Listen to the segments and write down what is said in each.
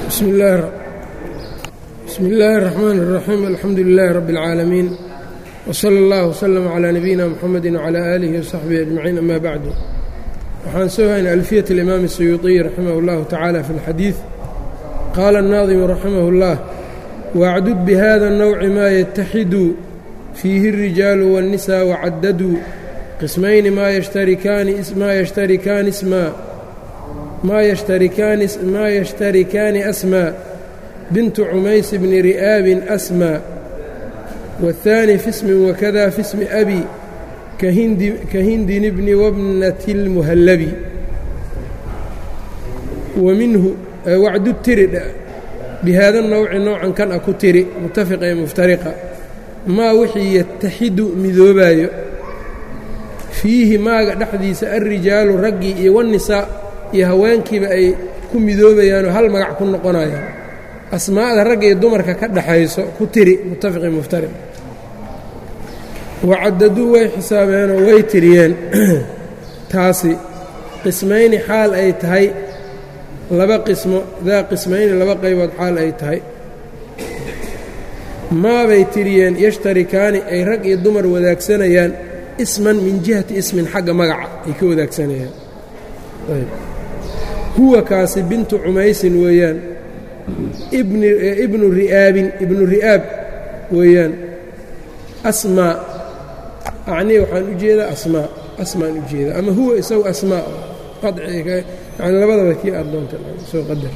bsmi illaahi الرaxmaan الraxiim alxamdu lilaahi rabi اlcaalamiin wslى اllah wslm clى nabiyina mxamedi wclى aalihi wsaxbihi ajmaciin ama bacdu waxaan soo haynay alfiyat اlimaam الsuyuuطiy raximah اllahu tacaala fi اlxadiid qaala الnaadimu raximah اllah wacdud bihada الnowci ma yataxidu fiihi الrijaalu wالnisa wacadaduu qismayni ma yashtarikaani isma ma yashtarikaani asmaa bintu cumays bni ri'aabin asmaa waالثaani fi smin wakada fi smi abi kahindin bni wabnati اlmuhallabi wa minhu wacdu tiri bihaada nowci noocan kan a ku tiri mutafiqa ee muftariqa maa wixii yataxidu midoobaayo fiihi maaga dhexdiisa alrijaalu raggii iyo wanisaa iyo haweenkiiba ay ku midoobayaanoo hal magac ku noqonayaan asmaa'da ragga iyo dumarka ka dhaxayso ku tiri muttafiqi muftariq wacadaduu way xisaabeenoo way tiriyeen taasi qismayni xaal ay tahay laba qismo daa qismayni laba qaybood xaal ay tahay maabay tiriyeen yashtarikaani ay rag iyo dumar wadaagsanayaan isman min jihati ismin xagga magaca ay ka wadaagsanayaan huwa kaasi bintu cumaysin weeyaan ibnu ri'aabin ibnu ri'aab weeyaan asmaa acnii waxaan u jeedaa asmaa asmaan u jeedaa ama huwa isagu asmaa yani labadaba kii aad doonta soo qadar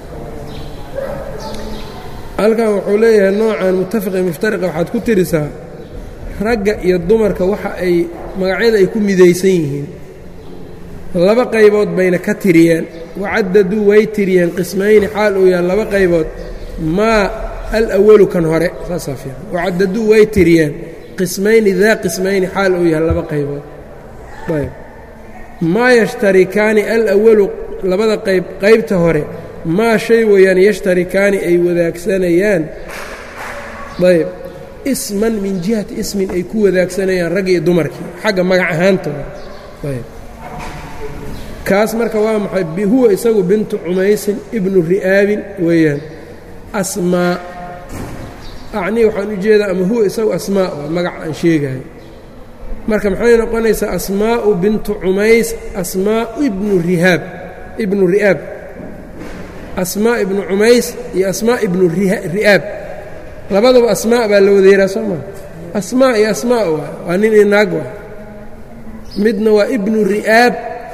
halkan wuxuu leeyahay noocan mutafiqi muftariqa waxaad ku tirisaa ragga iyo dumarka waxa ay magacyada ay ku midaysan yihiin laba qaybood bayna ka tiriyeen wacadaduu way tiriyeen qismayni xaal uu yahay laba qaybood maa alawalu kan hore saasaa fiican wacadaduu way tiriyeen qismayni daa qismayni xaal uu yahay laba qaybood ayb maa yashtarikaani alawalu labada qayb qaybta hore maa shay weeyaan yashtarikaani ay wadaagsanayaan ayb isman min jihati ismin ay ku wadaagsanayaan raggi iyo dumarkii xagga magac ahaantooda ayb kaas marka waa maxay huwa isagu bintu cumaysin ibnu ri'aabin weeyaan asmaa acnii waxaan u jeedaa ama huwa isagu asmaa waa magac aan sheegayo marka maxay noqonaysaa asmaa'u bintu cumays asmaa ibnu rihaab ibnu ri'aab asmaa ibnu cumays iyo asmaa ibnu ri'aab labadaba asmaa baa la wadeeraa soo maa asmaa iyo asmaa waay waa nin iyo naag waay midna waa ibnu ri'aab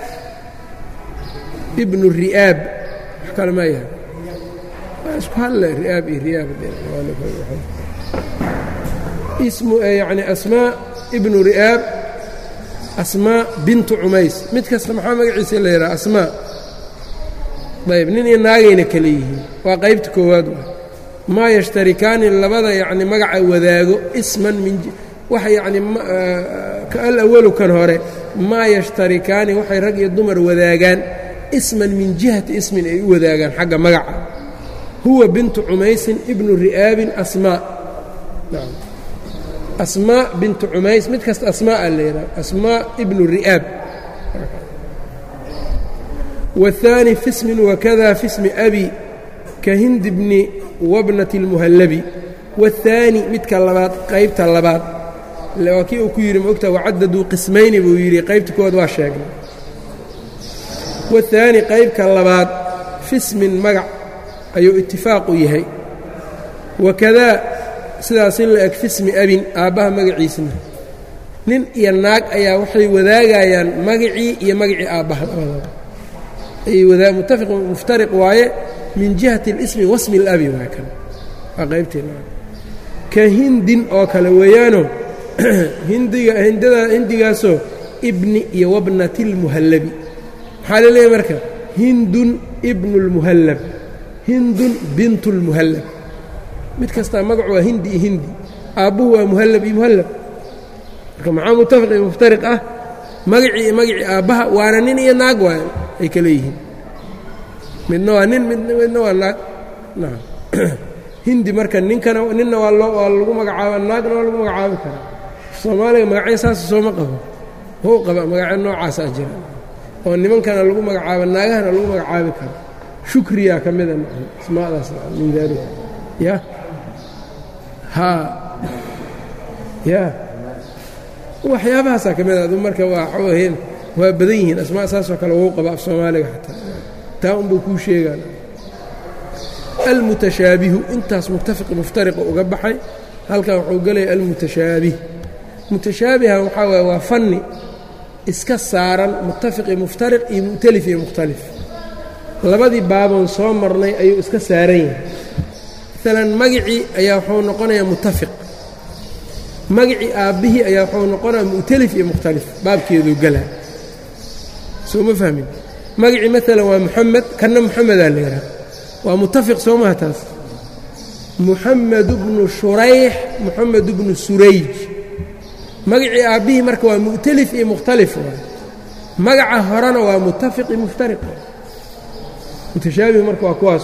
ibnu ri'aab wax kale ma yahay waa isku hadle ri'aab iyo ri'aab ismu yacni asmaa ibnu ri'aab asmaa bintu cumays mid kasta maxaa magaciisa la yidhaha asmaa ayb nin iyo naagayna kale yihiin waa qaybta koowaad waay maa yashtarikaani labada yacni magaca wadaago isman min waxa yacni alawalu kan hore maa yashtarikaani waxay rag iyo dumar wadaagaan isman min jihati ismin ay u wadaagaan xagga magaca huwa bintu cumaysin ibnu ri'aabin asmaa asmaa bintu cumays mid kasta asmaaa la yidhaha asmaa ibnu ri'aab waاthaani fi smin wakada fi smi abi ka hindi bni wabnati اlmuhallabi waاthaani midka labaad qaybta labaad waa kii uu ku yidhi maogta wacadaduu qismayni buu yidhi qaybta koowaad waa sheegnay waاthaani qaybka labaad fismin magac ayuu itifaaqu yahay wakadaa sidaas in la eg fismi abin aabbaha magaciisna nin iyo naag ayaa waxay wadaagayaan magacii iyo magacii aabbaha labadaba mutafiq muftariq waaye min jihati اlismi wasmi اlabi waa kan waa qaybtii ka hindin oo kale weeyaano hindiga hindada hindigaasoo ibni iyo wabnati اlmuhallabi maxaa la leeyahy marka hindun ibnu اlmuhallab hindun bintu اlmuhallab mid kastaa magacu waa hindi iyo hindi aabbuhu waa muhallab iyo muhallab marka maxaa mutafiq iyo muftariq ah magacii iyo magacii aabbaha waana nin iyo naag waa ay kale yihiin midna waa nin midna waa naag naam hindi marka ninkana ninna waa loo waa lagu magacaaba naagna waa lagu magacaabi karaa soomaaliga magacyo saasa sooma qabo hou qaba magacyo noocaasaa jira oo nimankana lagu magacaabo naagahana lagu magacaabi karo shukriyaa ka mida asmaadaas min daalika ya haa ya waxyaabahaasaa ka mid adu marka waa xooheen waa badan yihiin asmaa saasoo kale wou qaba af soomaaliga xataa taa unbuu kuu sheegaan almutashaabihu intaas muttafiq muftariqa uga baxay halkan wuxuu gelaya almutashaabih mutashaabiha waxaa waye waa fanni iska saaran muttafiq iyo muftariq iyo mu'talif iyo mukhtalif labadii baaboon soo marnay ayuu iska saaran yahay maalan magicii ayaa wuxuu noqonayaa muttafiq magicii aabbihii ayaa wuxuu noqonayaa mu'talif iyo mukhtalif baabkeeduu galaa soo ma fahmin magicii maalan waa muxamed kanna muxamedaa la yidhaha waa muttafiq soo maha taas muxamed bnu shurayx muxamed bnu surayj magacii aabbihii marka waa mu'talif iyo mukhtalif waay magaca horena waa muttafiq iyo muftariq mutashaabih marka waa kuwaas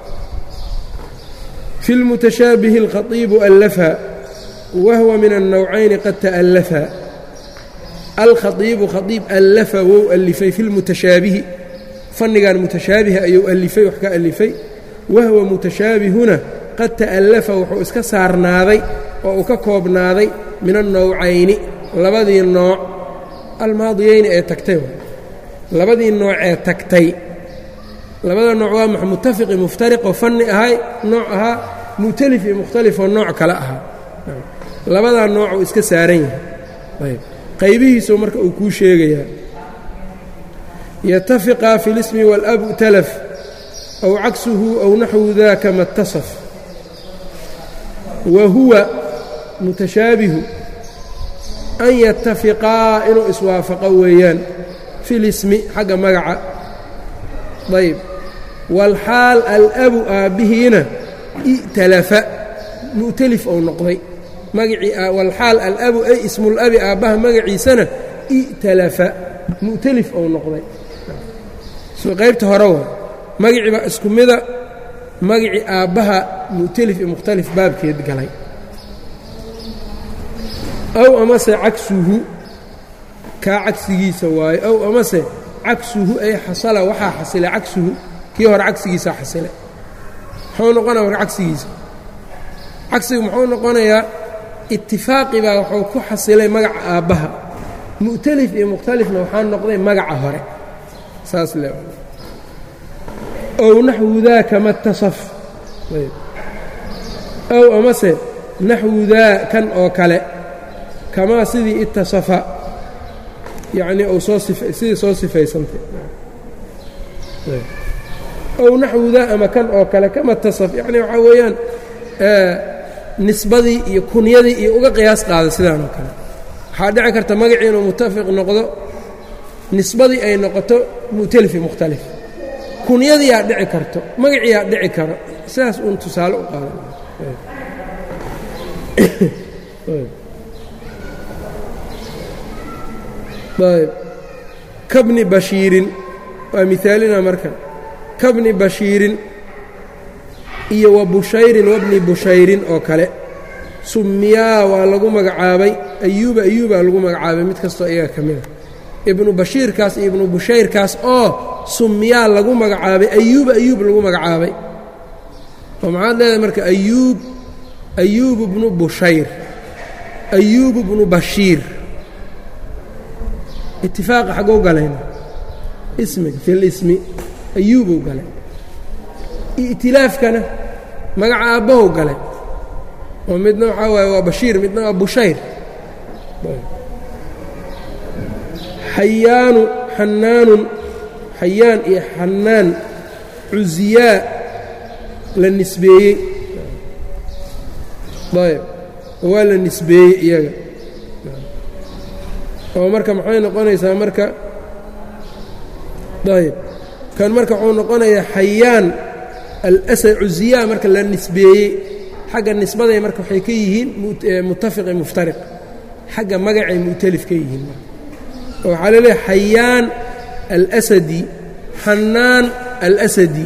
fi اlmutashaabihi اlkhaiibu allafa wahwa min الnowcayni qad ta'allafa alkhaiibu khaiib allafa wou alifay fi lmutashaabihi fannigan mutashaabiha ayuu alifay wax ka alifay wahwa mutashaabihuna qad ta'allafa wuxuu iska saarnaaday oo uu ka koobnaaday min annowcayni labadii nooc almaadiyeyni ee tagtay labadii nooc ee tagtay labada nooc waa max muttafiqi muftariq oo fanni ahay nooc ahaa mu'talif iyo mukhtalif oo nooc kale ahaa labadaa nooc uu iska saaran yahay ayb qaybihiisuu marka uu kuu sheegayaa yatafiqaa fi اlismi wاlabu talaf aw cagsuhu aw naxwu daka ma اtasaf wa huwa mutashaabihu an yatafiqaa inuu iswaafaqo weeyaan fi lismi xagga magaca ayb waalxaal alabu aabbihiina i'talafa mu'talif ou noqday magacii walxaal alabu ay ismulabi aabbaha magaciisana i'talafa mu'talif ou noqday soo qaybta hore waa magacii baa isku mida magacii aabbaha mu'talif iyo mukhtalif baabkeed galay ow amase cagsuhu kaa cagsigiisa waayo ow amase cagsuhu ay xasala waxaa xasilay cagsuhu kii hore cagsigiisaa xasilay muxuu noqonaya marka cagsigiisa cagsigu muxuu noqonayaa itifaaqi baa wuxuu ku xasilay magaca aabbaha mu'talif iyo mukhtalifna waxaa noqday magaca hore saas le ow naxwu daaka ma tasaf ow amase naxwu daa kan oo kale kamaa sidii itasafa yacnii uu soo sidii soo sifaysantay ow naxwu daa ama kan oo kale kama tasaf yacni waxaa weeyaan nisbadii iyo kunyadii iyo uga qiyaas qaada sidaan oo kale waxaa dhici karta magacii inuu mutafiq noqdo nisbadii ay noqoto mu'talif iyo mukhtalif kunyadiiyaa dhici karto magaciiyaa dhici karo sidaas uun tusaale u qaada ayb kabni bashiirin waa mihaalina marka kabni bashiirin iyo wa bushayrin wabni bushayrin oo kale summiyaa waa lagu magacaabay ayuuba ayuubaa lagu magacaabay mid kastoo iyaga ka mida ibnu bashiirkaas iyo ibnu bushayrkaas oo summiyaa lagu magacaabay ayuuba ayuub lagu magacaabay oo maxaad leedahay marka ayuub ayuub bnu bushayr ayuub bnu bashiir itifaaqa xaggou galayna ismiga fi lismi ayuubuu galay i'tilaafkana magaca aabbahow galay oo midna waxaa waaye waa bashiir midna waa bushayr xayaanu xanaanun xayaan iyo xanaan cuziyaa la nisbeeyey ayb waa la nisbeeyey iyaga oo marka maxay noqonaysaa marka ayb kan marka wuxuu noqonayaa xayaan alasad cuziyaa marka la nisbeeyey xagga nisbaday marka waxay ka yihiin muttafiqi muftariq xagga magacay mu'talif ka yihiin oo waxaa laleeyahay xayaan alasadi xanaan alasadi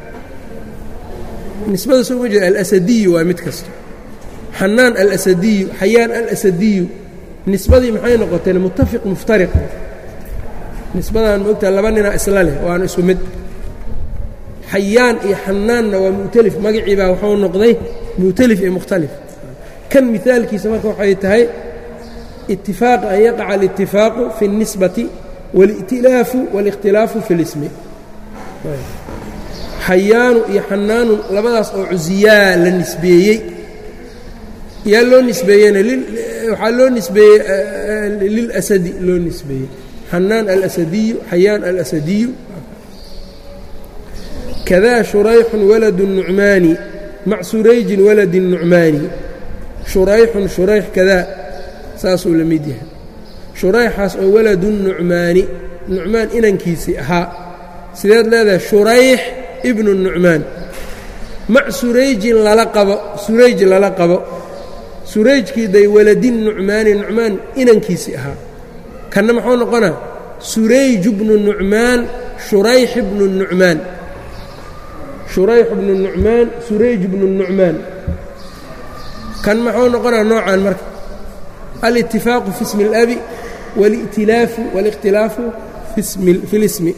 nisbada soo ma jeeda alasadiyu waa mid kasta xanaan alasadiyu xayaan alasadiyu nisbadii maxay noqoteen muttafiq muftariq nisbadan ma ogtaha laba ninaa isla leh waana isku mid xayaan iyo xanaanna waa mu'talif magacii baa wuxuu noqday mu'talif iyo mukhtalif kan mihaalkiisa marka waxay tahay itifaaq an yaqaca alitifaaqu fi اlnisbati wاlا'tilaafu wاlikhtilaafu fi اlismi xayaanu iyo xanaanun labadaas oo cusiyaa la nisbeeyey yaa loo nisbeeyeyna waxaa loo nisbeeyey lilasadi loo nisbeeyey xanaan alasadiyu xayaan alasadiyu kadaa shurayxun waladu nucmaani mac surayjin waladi nucmaani shurayxun shurayx kadaa saasuu la mid yahay shurayxaas oo waladu nucmaani nucmaan inankiisii ahaa sideed leedahay shurayx ibnu nucmaan mac surayjin lala qabo surayj lala qabo surayjkii day waladin nucmaani nucmaan inankiisii ahaa kanna muxuu noqonaa surayj bnu nucmaan shurayx bnu nucmaan shurayx bnu nucmaan surayj bnu nucmaan kan muxuu noqonaa noocan marka alitifaaqu fi ismi اlabi wاlا'tilaafu wاlikhtilaafu fi اlismi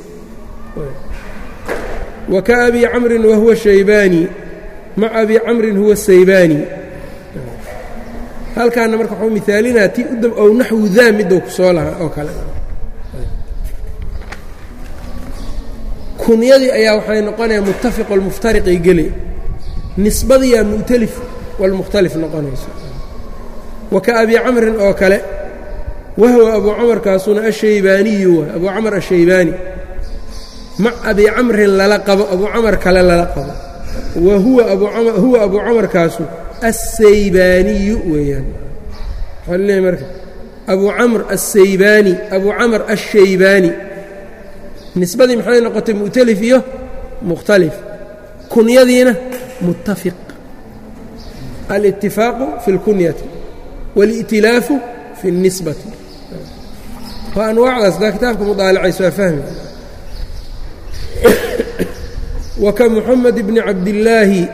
wka abi camrin wahuwa shaybaani maca abi camrin huwa saybaani halkaana marka waxuu miaalinaa ti ow naxwu daa midou ku soo lahaa oo kale kunyadii ayaa waxay noqonaya muttafiq walmuftariqay gele nisbadiyaa mu'talif walmukhtalif noqonayso wa ka abi camrin oo kale wahwa abuu camarkaasuna ashaybaaniyu wa abuu camar ashaybaani mac abi camrin lala qabo abuu camar kale lala qabo wa huwa abuu camarkaasu assaybaaniyu weeyaan waxaa leeyahay marka abuu camr assaybaani abuu camr ashaybaani nisbadii maxay noqotay mu'talif iyo mukhtalif kunyadiina muttafiq alitifaaqu fi اlkunyati wاli'tilaafu fi اlnisbati waa anwaacdaas daa kitaabka mudaalacayso waa fahmi wka mxamed bni cabdillaahi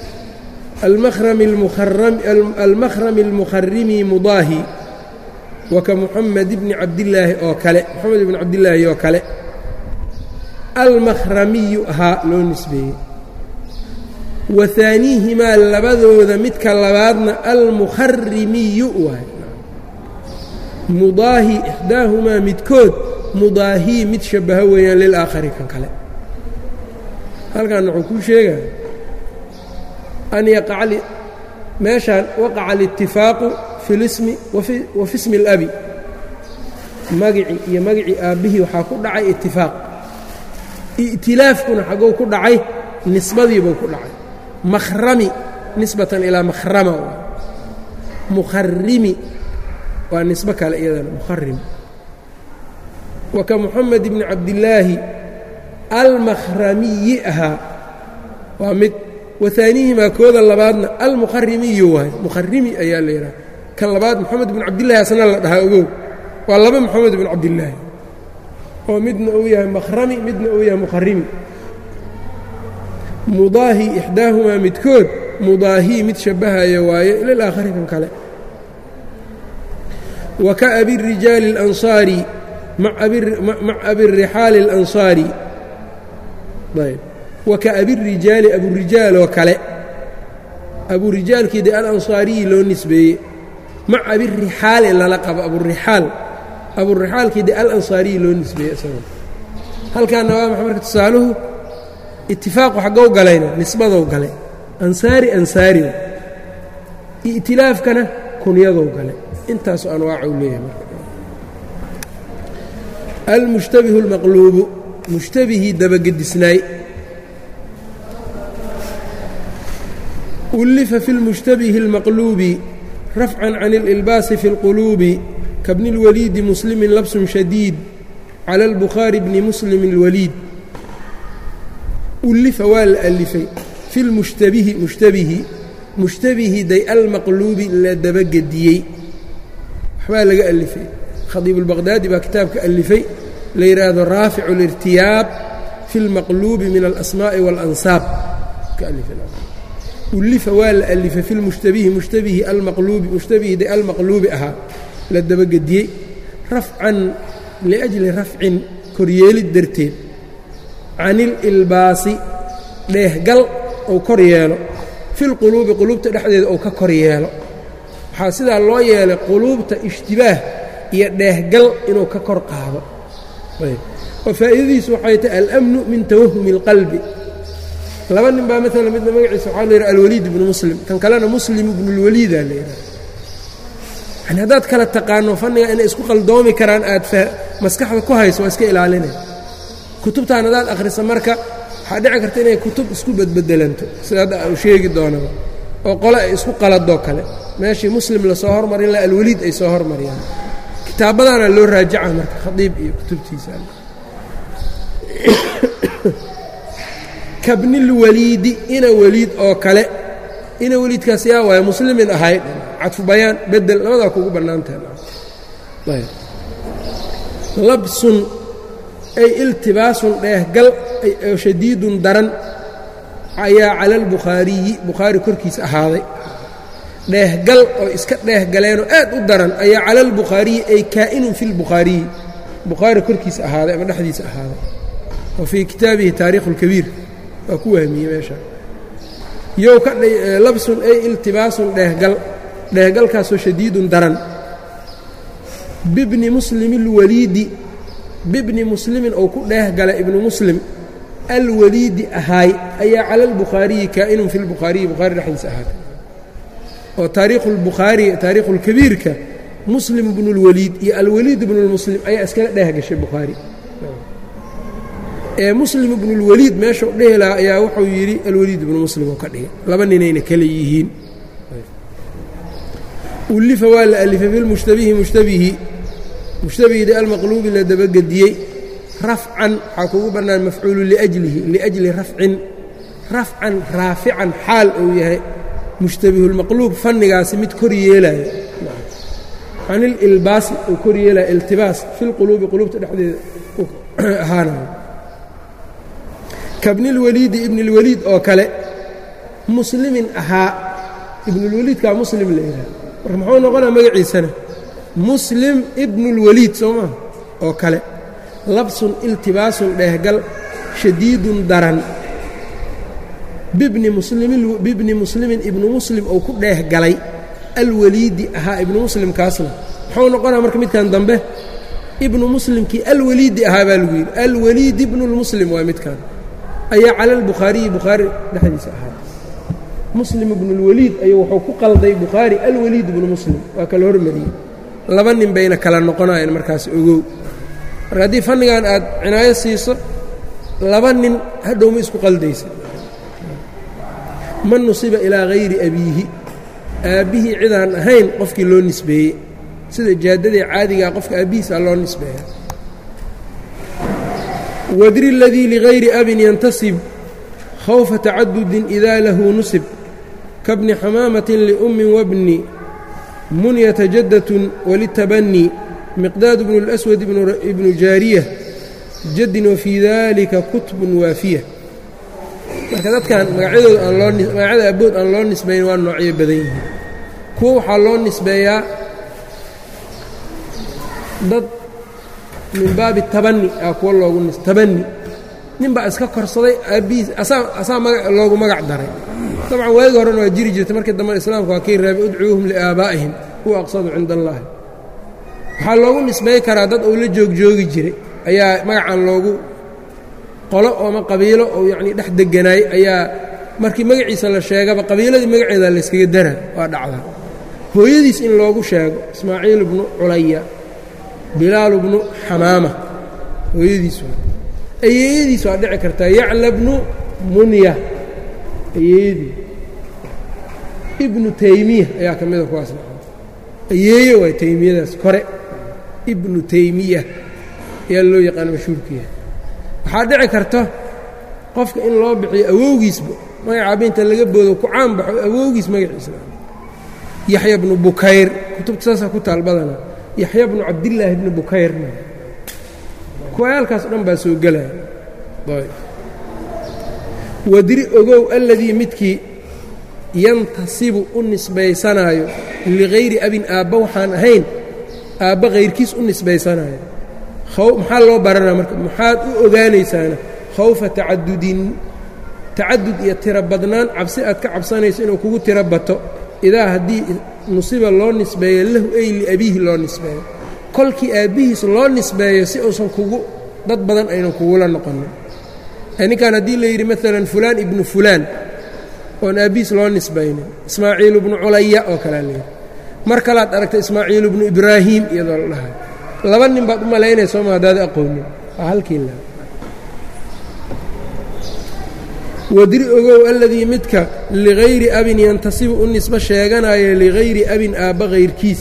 almakhrami اlmukharimi mudaahi waka muxamed bni cabdillaahi oo kale moxamed ibni cabdillaahi oo kale almakhramiyu ahaa loo nisbeeyey wa haaniihimaa labadooda midka labaadna almukharimiyu waay mudaahi ixdaahumaa midkood mudaahii mid shabaho weeyaan lilaakhari kan kale halkan wuxuu kuu sheegaya an yaqaca meeshaan waqaca alitifaaqu fi lismi wa fi smi اlabi magicii iyo magicii aabbihii waxaa ku dhacay itifaaq i'tilaafkuna xagow ku dhacay nisbadiibuu ku dhacay makhrami nisbatan ilaa makhrama mukharimi waa nisbo kale iyadana mukharim wa ka muxamed bni cabdillaahi almakhramiyi ahaa waa mid wahaanihimaa kooda labaadna almukharimiyu waay mukharimi ayaa la yidhaha kan labaad moxamed bn cabdillahi asna la dhahaa ogow waa laba moxamed bn cabdillaahi oo midna uu yahay makhrami midna uu yahay mukharimi mudaahi ixdaahumaa midkood mudaahii mid shabbahaya waaye lilaakhari kan kale wa ka abirijaali اlansaari mac abirixaali اlansaari ayb wa ka abirijaali aburijaal oo kale aburijaalkii dee alansaariyi loo nisbeeyey mac abirixaali lala qabo aburixaal aburixaalkii dee alansaariyi loo nisbeeyey isago halkaana waa maxa marka tusaaluhu itifaaqu xaggow galayna nisbadow galay ansaari ansaariw i'tilaafkana kunyadow galay intaasoo anwaacuu leeyahay marka almushtabihu اlmaqluubu mushtabihii dabagedisnaay ullifa fi اlmushtabihi اlmaqluubi rafcan can اlilbaasi fi اlquluubi kabni اlwaliidi muslimin labsun shadiid cala اlbukhaari bni muslim اlwaliid ullifa waa la alifay fi lmushtabihi mushtabihi mushtabihi day almaqluubi la dabagediyey waxbaa laga alifay khadiib اlbaqhdaadi baa kitaabka alifay la yidhaahdo raaficu اlirtiyaab fi اlmaqluubi min alasmaa'i waاlansaab ullifa waa la alifay fi lmushtabihi mushtabihi almaqluubi mushtabihi day almaqluubi ahaa la dabagediyey rafcan liajli rafcin koryeelid darteed can ililbaasi dheehgal uu kor yeelo filquluubi quluubta dhexdeeda uu ka kor yeelo waxaa sidaa loo yeelay quluubta ishtibaah iyo dheehgal inuu ka kor qaado oo faa'iidadiisu waxay tahay alamnu min tawahumi اlqalbi laba nin baa maala midna magaciisa waxaa la yidhaha alwaliid ibnu muslim kan kalena muslim ibnu اlwaliida la yidhaha yani haddaad kala taqaano fanniga inay isku qaldoomi karaan aad maskaxda ku hayso waa iska ilaalinay kutubtaan haddaad akhrisa marka waxaa dhici karta inay kutub isku bedbedelanto sida hadda u sheegi doonaba oo qole ay isku qaladoo kale meeshii muslim lasoo hormarin la alwaliid ay soo hormariyaan kitaabadaana loo raajaca marka khadiib iyo kutubtiisa kabnilwaliidi ina weliid oo kale ina weliidkaas yaa waaya muslimin ahay cadfu bayaan bedel labadaa kugu bannaantahay labsun ay iltibaasun dheehgal oo shadiidun daran ayaa cala albukhaariyi bukhaari korkiisa ahaaday dheehgal oo iska dheehgaleenoo aad u daran ayaa cala albukhaariyi ay kaa'inun fi lbukhaariyi bukhaari korkiisa ahaaday ama dhexdiisa ahaaday wa fii kitaabihi taariikhu اlkabiir waa ku wahmiyey meesha yow ka labsun ay iltibaasun dheehgal dheehgalkaasoo shadiidun daran bibni muslimi اlwaliidi bibni muslimin ou ku dheehgalay ibnu muslim alwaliidi ahaay ayaa cala albukhaariyi kaa'inun fi lbukhaariyi bukhaari dhexdiisa ahaatay oo taariikhu lbukhaari taariikhu lkabiirka muslim ibnu اlwaliid iyo alwaliid ibnu lmuslim ayaa iskaga dheehgashay bukhaari ee muslim ibnu اlwaliid meeshau dhehi lahaa ayaa wuxuu yidhi alwaliid ibnu muslim oo ka dhigay laba ninayna kale yihiin ulifa waa la alifay filmushtabihi mushtabihi mushtabihidii almaqluubi la dabagediyey rafcan waxaa kugu bannaan mafcuulu liajlihi liajli rafcin rafcan raafican xaal uu yahay mushtabihulmaqluub fannigaasi mid kor yeelaayo canililbaasi uu kor yeelaya iltibaas filquluubi quluubta dhexdeeda ahaanayo kabnilwaliidi ibnilwaliid oo kale muslimin ahaa ibnulwaliidkaa muslim la yidhaha marka muxuu noqonaa magaciisana muslim ibnulwaliid soo maa oo kale labsun iltibaasun dheehgal shadiidun daran bibni muslimbibni muslimin ibnu muslim ou ku dheehgalay alwaliidi ahaa ibnu muslimkaasna muxuu noqonaa marka midkan dambe ibnu muslimkii alwaliidi ahaa baa lagu yidhi alwaliid ibnulmuslim waa midkan ayaa cala albukhaariyi bukhaari dhexdiisa ahaa muslim ibnulwaliid ayuu wuxuu ku qalday bukhaari alwaliid ibnu muslim waa kala hormariyey laba nin bayna kala noqonayeen markaas ogow marka haddii fannigan aad cinaayo siiso laba nin hadhowma isku qaldaysa man nusiba ilaa hayri abiihi aabbihii cidaan ahayn qofkii loo nisbeeyey sida jaadadii caadigaa qofka aabbihiisa loo nisbeeya wadri اladii ligayri abin yantasib khawfa tacadudin idaa lahu nusib kabni xamaamatin liummin wabni munyata jaddatun walitabanii miqdaad bnu اlأswad ibnu jaariya jaddin wafii dalika kutbun waafiya marka dadkan magacyadooda aan loo magacyada abood aan loo nisbayn waa noocyo badan yihiin kuwa waxaa loo nisbeeyaa dad min baabi tabani aa kuwa loogu tabani nin baa iska korsaday aabbihiis asaa asaa maga loogu magac daray dabcan waagi horena waa jiri jirtay markii dambe islaamka waa kii reebay udcuuhum liaabaa'ihim huwa aqsadu cinda allaahi waxaa loogu nisbay karaa dad uu la joogjoogi jiray ayaa magacan loogu qolo ooma qabiilo oo yacnii dhex deganaay ayaa markii magaciisa la sheegaba qabiiladii magaceeda layskaga daraa waa dhacdaa hooyadiis in loogu sheego ismaaciil ibnu culaya bilaal bnu xamaama hooyadiis waa ayeeyadiis waa dhici kartaa yacla bnu munya ayeeyadii ibnu taymiya ayaa ka mida kuwaas ayeeye waay taymiyadaas kore ibnu taymiya ayaa loo yaqaana mashhuurkiiya waxaa dhici karta qofka in loo bixiyo awowgiisba magacaaba inta laga boodo ku caan baxo awowgiis magaciisa yaxya bnu bukayr kutubta saasaa ku taal badana yaxya bnu cabdillaahi bni bukayrna kuwayaalkaas o dhan baa soo gelaya wadri ogow alladii midkii yantasibu u nisbaysanaayo ligayri abin aabba waxaan ahayn aabba hayrkiis u nisbaysanaayo maxaa loo baranaa marka maxaad u ogaanaysaana khawfa tacadudin tacadud iyo tiro badnaan cabsi aad ka cabsanayso inuu kugu tiro bato idaa haddii nusiba loo nisbeeyo lahu ay liabiihi loo nisbeeyo kolkii aabbihiis loo nisbeeyo si uusan kugu dad badan aynan kugula noqonin ninkan haddii la yidhi maalan fulaan ibnu fulaan oon aabbihiis loo nisbaynin ismaaciil ibnu culaya oo kalea layidhi mar kalaad aragta ismaaciil ibnu ibraahiim iyadoo la dhahay laba nin baad u malaynaya sooma haddaad aqoonin waa halkii la wadri ogow alladii midka ligayri abin yantasibu u nisbo sheeganaayo ligayri abin aabba hayrkiis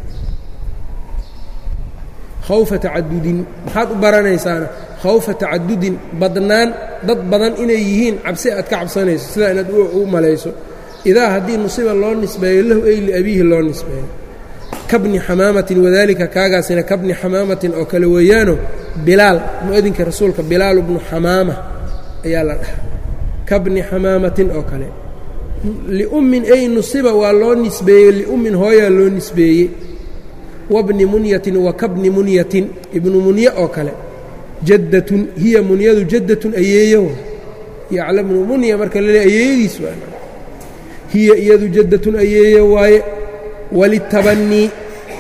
khawfa tacadudin maxaad u baranaysaana khawfa tacadudin badnaan dad badan inay yihiin cabsi aad ka cabsanayso sidaa inaad u malayso idaa haddii nusiba loo nisbeeyo lahu ay liabiihi loo nisbeeyo kabni xamaamatin wadaalika kaagaasina kabni xamaamatin oo kale weeyaano bilaal mu'adinka rasuulka bilaal bnu xamaama ayaa la dhahaa kabni xamaamatin oo kale liummin ay nusiba waa loo nisbeeyey liummin hooyaa loo nisbeeyey wabni munyatin wa kabni munyatin ibnu munye oo kale jaddatun hiya munyadu jaddatun ayeeyo yaclamnu munya marka la leey ayeeyadiis waa hiya iyadu jaddatun ayeeyo waaye walitabanii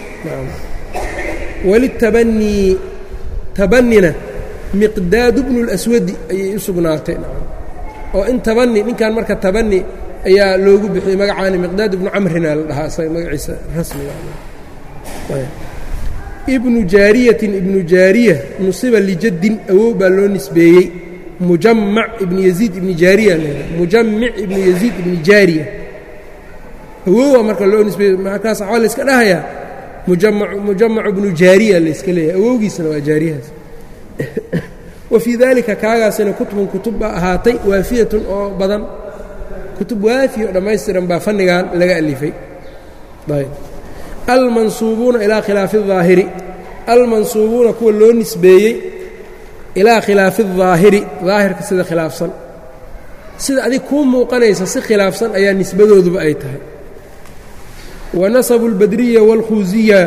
walitabanii tabanina miqdaadu bnu اlaswadi ayay u sugnaatay oo in tabani ninkan marka tabani ayaa loogu bixiyey magacaani miqdaad ibnu camrina la dhahaa isaga magaciisa rasmiga ibnu jaariyatin ibnu jaariya nusiba lijaddin awow baa loo nisbeeyey mujamac ibnu yaziid ibni jaariya mujamic ibnu yaziid ibni jaariya awowa marka loo nisbeeyey markaas waxaa layska dhahayaa mujamacu ibnu jaariya layska leeyahay awowgiisana waa jaariyahaas wa fii daalika kaagaasina kutubun kutub baa ahaatay waafiyatun oo badan kutub waafiya oo dhammaystiran baa fannigan laga alifay almansuubuuna ilaa khilaafi الظaahiri almansuubuuna kuwa loo nisbeeyey ilaa khilaafi الظaahiri daahirka sida khilaafsan sida adig kuu muuqanaysa si khilaafsan ayaa nisbadooduba ay tahay wanasabu اlbadriya wاlkhuuziya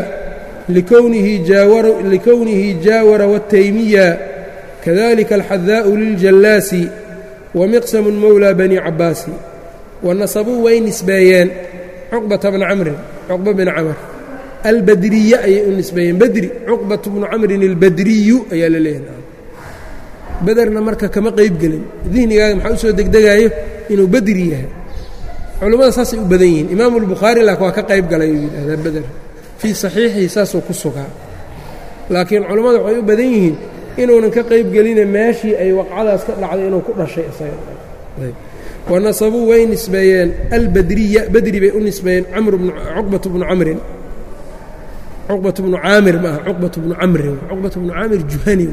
likownihi jaawara wالtaymiya kadalika alxadaa'u liljallaasi wamiqsamu mowlى bani cabaasi wanasabuu way nisbeeyeen cuqbata bna camrin cuqba bn camr albadriya ayay u nisbeeyeen bedri cuqbat bnu camrin albadriyu ayaa la leeyahay bederna marka kama qayb gelin dihnigaaga maxaa u soo degdegaayo inuu bedri yahay culummada saasay u badan yihiin imaamu اlbukhaari laakin waa ka qayb galay uu yidhahdaa beder fii saxiixihi saasuu ku sugaa laakiin culummada waxay u badan yihiin inuunan ka qayb gelina meeshii ay waqcadaas ka dhacday inuu ku dhashay isaga wanasabuu way nisbeeyeen albadriya badri bay u nisbeeyeen cuqbat bnu camrin cuqbat bnu caamir maaha cuqbat bnu camrin cuqbat bnu caamir juhani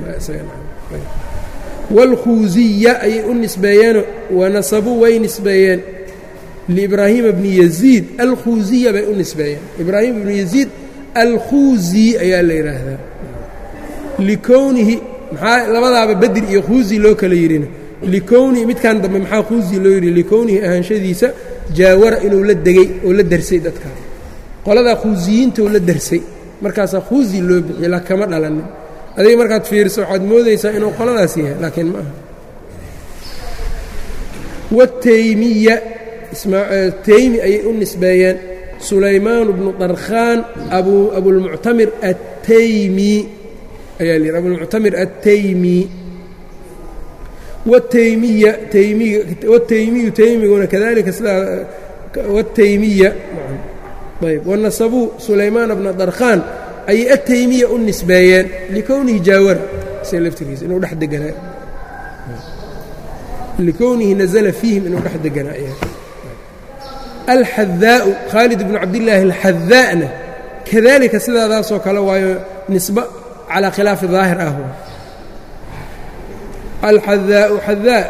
wاlkhuuziya ayay u nisbeeyeen wanasabuu way nisbeeyeen liibraahiima bni yaziid alkhuuziya bay u nisbeeyeen ibraahim bnu yaziid alkhuuzi ayaa la yidhaahdaa likownihi maxaa labadaaba bedri iyo khuuzi loo kala yidhina likownihi midkan dambe maxaa khuuzi loo yidhi likownihi ahaanshadiisa jaawara inuu la degey oo la darsay dadka qoladaa khuusiyiintou la darsay markaasaa khuuzi loo bixiye la kama dhalanin adiga markaad fiiriso waxaad moodaysaa inuu qoladaas yahay laakiin ma aha wataymiya taymi ayay u nisbeeyeen sulaymaan bnu darkhaan abulmuctamir attaymi ayaa lyidhi abulmuctamir attaymi wtaymiya wtaymiyu taymiguna kadalika sidaa wtaymiya ayb wanasabuu sulaymaan bna darkhaan ayay ataymiya u nisbeeyeen likownihi jaawara sia laftirkiisa inuu dhex deganaa likownihi nazla fiihim inuu dhex deganaa alxadaau khaalid bnu cabdillaahi alxadaa'na kadalika sidaadaasoo kale waayo nisba calaa khilaafi daahir ah alxadaau xadaa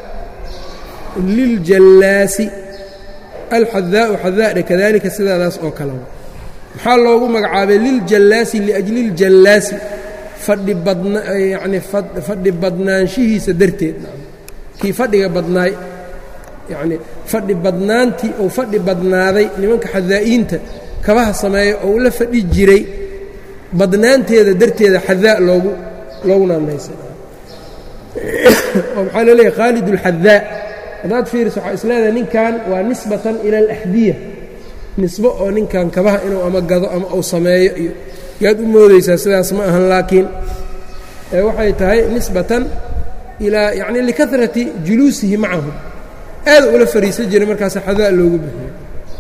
liljallaasi alxadaau xadaa'na kadalika sidaadaas oo kale maxaa loogu magacaabay liljallaasi liajli ljallaasi fadhi badna yacni fadhi badnaanshihiisa darteed kii fadhiga badnaay yacni fadhi badnaantii ou fadhi badnaaday nimanka xadaa'iinta kabaha sameeya ou la fadhi jiray badnaanteeda darteeda xadaa loogu loogu naanaysay oo maxaa la leeyahay khaalid اlxadaa haddaad fiiriso waxaa is leedahay ninkan waa nisbatan ila alaxdiya nisbo oo ninkan kabaha inuu ama gado ama uu sameeyo iyo yaad u moodaysaa sidaas ma ahan laakiin waxay tahay nisbatan ilaa yacni likarati juluusihi macahum aada ula fariisan jiray markaas xadaa loogu bixiyo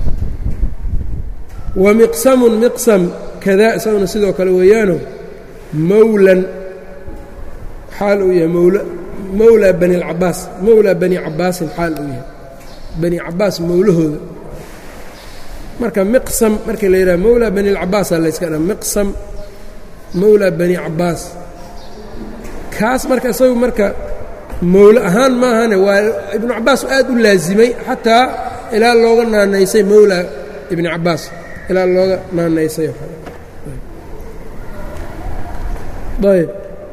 wa miqsamun miqsam kadaa isaguna sidoo kale weeyaano mawlan xaal uu yahay mawla mawlaa bani اlcabaas mawlaa bani cabaasin xaal uu yahay bani cabaas mawlahooda marka miqsam markii la yidhaha mawlaa bani اlcabaasa layska dha miqsam mawlaa bani cabaas kaas marka isagu marka mawlo ahaan maahane waa ibnu cabaas aad u laasimay xataa ilaa looga naanaysay mawlaa ibni cabaas ilaa looga naanaysay ayb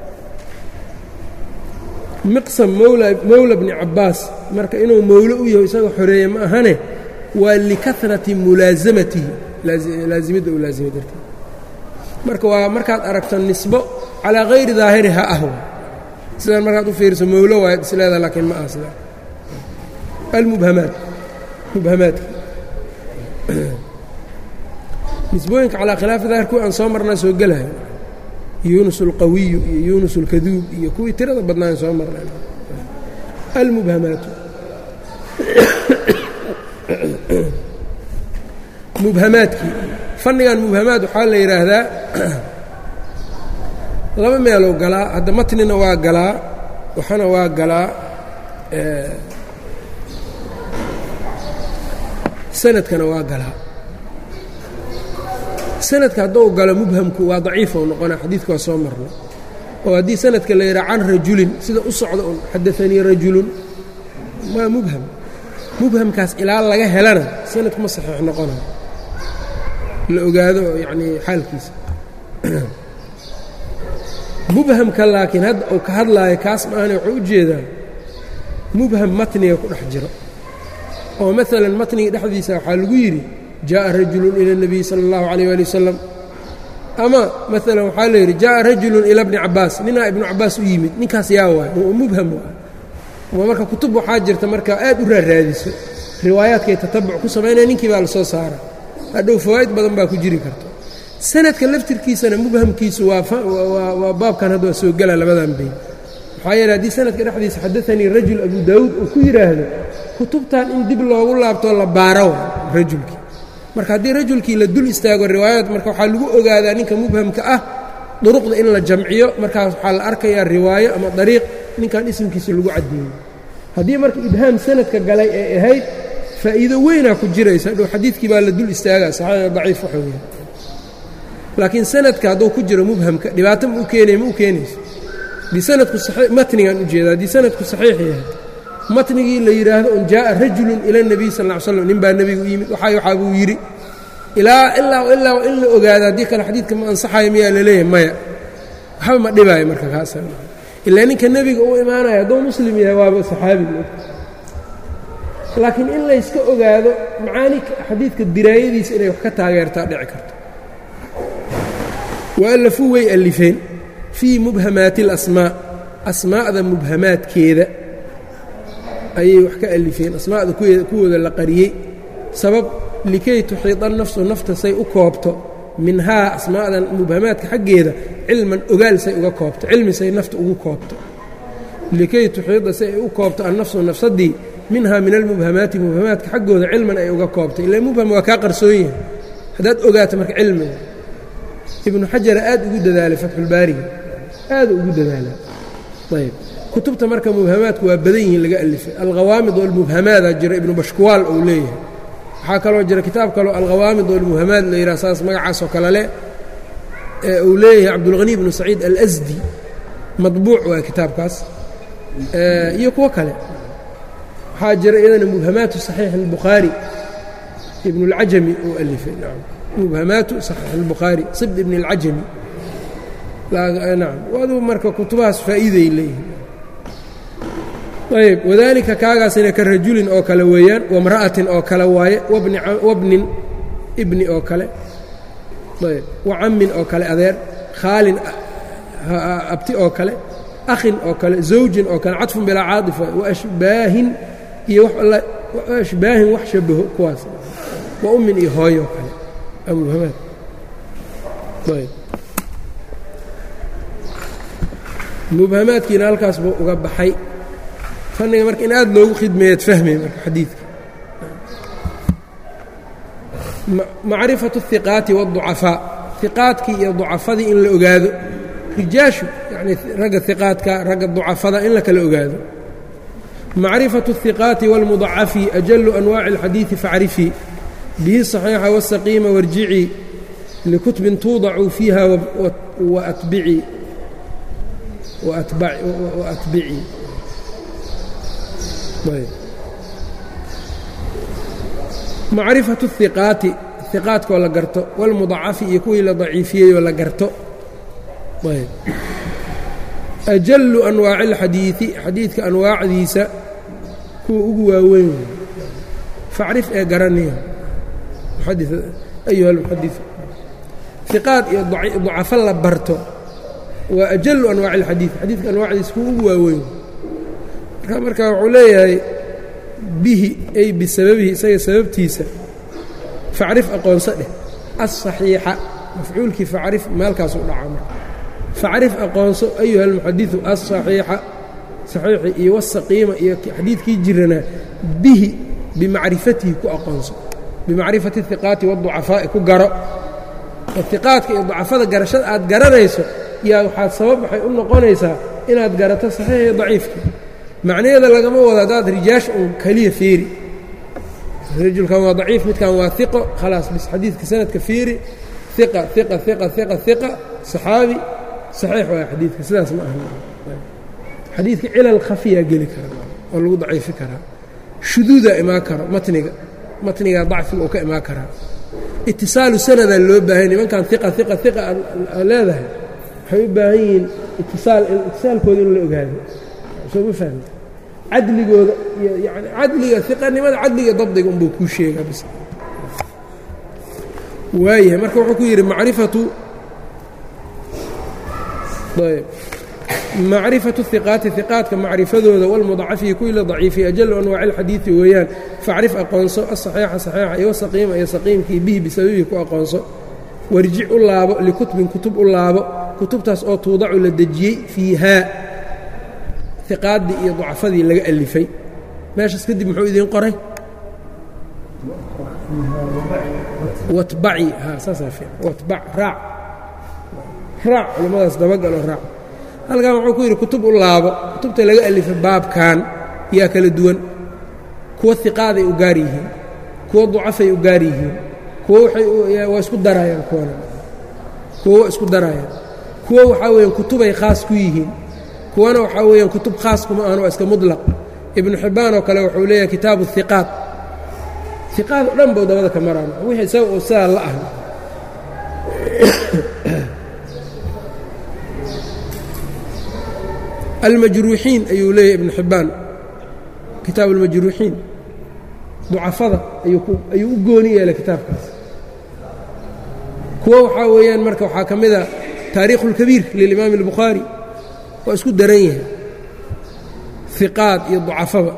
miqsam mawla bni cabaas marka inuu mawlo u yaho isaga xoreeye ma ahane waa likarati mulaasamatihi laasimidda uu laasimay darteed marka waa markaad aragto nisbo calaa hayri daahiriha ah sidaan markaad u fiiriso mawlo waayad isleeda laakiin ma aha sida almubhamaat mubhamaadka nisbooyinka calaa khilaafi daahir kuwi aan soo marnaa soo gelahay yunus اlqawiyu iyo yunus اlkaduub iyo kuwii tirada badnaan soo marnay almubhamaatu mubhamaadkii fannigan mubhamaad waxaa la yidhaahdaa laba meelou galaa hadda matnina waa galaa waxana waa galaa sanadkana waa galaa sanadka hadduu galo mubhamku waa daciifou noqonaa xadiidka waa soo marnay oo haddii sanadka la yidhaha can rajulin sida u socda un xadaanii rajulun waa mubham mubhamkaas ilaa laga helana sanadku ma saxiix noqonayo la ogaado yacnii xaalkiisa mubhamka laakiin hadda uu ka hadlaayo kaas maahane wuxuu u jeedaa mubham matniga ku dhex jiro oo maalan matniga dhexdiisa waxaa lagu yidhi jaaءa rajulu ilى الnabiy salى اllahu عalيه ali wasalam ama maalan waxaa la yidhi jaaءa rajulu ilى bni cabaas ninaa ibnu cabaas u yimid ninkaas yaa waay oo mubham waa marka kutub waxaa jirta marka aad u raaraadiso riwaayaadkay tatabuc ku samaynaya ninkii baa la soo saara hadhow fawaa'id badan baa ku jiri karta sanadka laftirkiisana mubhamkiisu waa baabkan hadda waa soo gela labadan bayn maxaa yeele haddii sanadka dhexdiisa xadaanii rajul abu daawuud uu ku yidhaahdo kutubtan in dib loogu laabtoo la baaro rajulkii marka haddii rajulkii la dul istaago riwaayaad marka waxaa lagu ogaadaa ninka mubhamka ah duruqda in la jamciyo markaas waxaa la arkayaa riwaayo ama dariiq ninkan isimkiisa lagu caddeeyo haddii marka ibhaam sanadka galay ee ahayd faa'iido weynaa ku jiraysa dhow xadiidkii baa la dul istaagaa saxiix daciif waxa weya laakiin sanadka hadduu ku jiro mubhamka dhibaato ma u keenaya ma u keenayso haddii sanadku matnigaan ujeeda haddii sanadku saxiix yahay matnigii la yidhaahdo un jaaءa rajulun ila الnabiy sal ا slam nin baa nebigu u yimid waxaa waxaa buu yidhi ilaa ilaa ilaa in la ogaado haddii kale xadiidka ma ansaxayo miyaa laleeyahay maya waxba ma dhibaayo marka kaas ilaa ninka nebiga u imaanaya hadduu muslim yahay waaba saxaabi laakiin in layska ogaado macaani xadiidka diraayadiisa inay wax ka taageertaa dhici karto waallafuu way allifeen fii mubhamaati اlasmaa asmaa'da mubhamaadkeeda ayay wax ka alifeen asmaa'da kuwooda la qariyey sabab likay tuxiida nafsu nafta say u koobto minhaa asmaa'dan mubhamaadka xaggeeda cilman ogaal say uga koobto cilmi say nafta ugu koobto likay tuxiida say ay u koobto annafsu nafsadii minhaa min almubhamaati mubhamaadka xaggooda cilman ay uga koobto ila mubham waa kaa qarsoon yahay haddaad ogaato marka cilmiga ibnu xajara aad ugu dadaalay fatxulbaariga aad ugu dadaalay ayb kutubta marka mubhamaadku waa badan yihiin laga alifay alkhawaamid walmubhamaadaa jira ibnu bashkuwaal uu leeyahay waxaa kaloo jira kitaab kaloo alkhawaamid walmubhamaad la yidhaha saas magacaasoo kale leh ee uu leeyahay cabdulghani ibnu saciid alasdi madbuuc waa kitaabkaas iyo kuwo kale waxaa jira iyadana mubhamaatu saxiix albukhaari ibn اlcajami uu alifay mubhamaatu saxiix albukhaari sibd ibn اlcajami nacam aduu marka kutubahaas faa'iiday leeyihin ayb wadalika kaagaasina ka rajulin oo kale weeyaan wamra'atin oo kale waaye wabnin ibni oo kale ayb wacammin oo kale adeer khaalin abti oo kale akhin oo kale zawjin oo kale cadfun bilaa caadifa waashbaahin iyo ashbaahin wax shabaho kuwaas wa ummin iyo hooyo kale amubhamaad ayb mubhamaadkiina halkaas buu uga baxay fanniga marka in aad loogu khidmeeyaad fahmay marka xadiidka macrifatu الhiqaati wالضucafaa hiqaadkii iyo ducafadii in la ogaado rijaashu yani ragga hiqaadka ragga ducafada in la kala ogaado macrifaة الhiqaati wاlmudacafi ajalu anwaaci اlxadiiثi facrifii bihi صaxiixa wالsaqiima warjicii likutbin tuudacuu fiiha waatbicii waatbicii macrifaة الhiqaati hiqaadkoo la garto wاlmudacafi iyo kuwii la daciifiyeyoo la garto ajalu anwaaci اlxadiiثi xadiidka anwaacdiisa kuwa ugu waaweyn facrif ee garaniya ayuha اlmuxadis hiqaad iyo ducafo la barto waa ajalu anwaaci اlxadiid xadiidka anwaacdiisa kuwa ugu waaweyn marka marka wuxuu leeyahay bihi ay bisababihi isaga sababtiisa facrif aqoonso dheh aلصaxiixa mafcuulkii facrif meelkaasuu dhaca marka facrif aqoonso ayuha almuxadiثu aلصaxiixa saxiixi iyo wاsaqiima iyo xadiidkii jiranaa bihi bimacrifatihi ku aqoonso bimacrifati الhiqaati wالضucafaa'i ku garo hiqaadka iyo ducafada garashada aad garanayso yaa waxaad sabab waxay u noqonaysaa inaad garato saxiix iyo daciifka macnaheeda lagama wado haddaad rijaasha uun keliya fiiri rajulkan waa daciif midkan waa iqo khalaas bis xadiidka sanadka fiiri iqa iqa iqa iqa iqa saxaabi saxiix waaya xadiidka sidaas ma aha xadiidka cilal khafiyaa geli kara oo lagu daciifi karaa shuduudaa imaan karo matniga matnigaa dacfiga uu ka imaan karaa itisaalu sanadaa loo baahay nimankan iqa iqa iqa aad leedahay waxay u baahan yihiin itisaal itisaalkooda in la ogaado soo ma fahmta cadligooda iyo yani cadliga iqanimada cadliga dabdiga unbuu kuu sheegaa bis waayahay marka wuxuu ku yidhi macrifatu ayb macrifatu hiqaati hiqaadka macrifadooda walmudacafiyi kuwii la daciifiy ajalu anwaaci alxadiidi weeyaan facrif aqoonso asaxiixa saxiixa iyo wasaqiima iyo saqiimkii bihi bisababihi ku aqoonso warjic u laabo likutbin kutub u laabo kutubtaas oo tuudacu la dejiyey fiihaa iqaaddii iyo ducafadii laga alifay meeshaas kadib muxuu idiin qoray watbaci ha saasaa fiican watbac raac raac culimmadaas dabagaloo raac halkan wuxuu ku yidhi kutub u laabo kutubta laga alifay baabkan yaa kala duwan kuwa hiqaaday u gaar yihiin kuwa ducafay u gaar yihiin kuwa waa isku daraayaan kuwana kuwa waa isku daraayaan kuwa waxaa weeyaan kutubay khaas ku yihiin kuwana waxaa weeyaan kutub khaas kuma ahan waa iska mudlaq ibnu xibbaan oo kale wuxuu leeyahay kitaabu hiqaad hiqaad o dhan bou dabada ka maraan wixii isaga uu sidaa la ah almajruuxiin ayuu leeyahay ibnu xibbaan kitaabu almajruuxiin ducafada ayuu u gooni yeelay kitaabkaas kuwa waxaa weeyaan marka waxaa ka mida taariikhu اlkabiir lilimaami اlbukhaari waa isku daran yahay hiqaad iyo ducafaba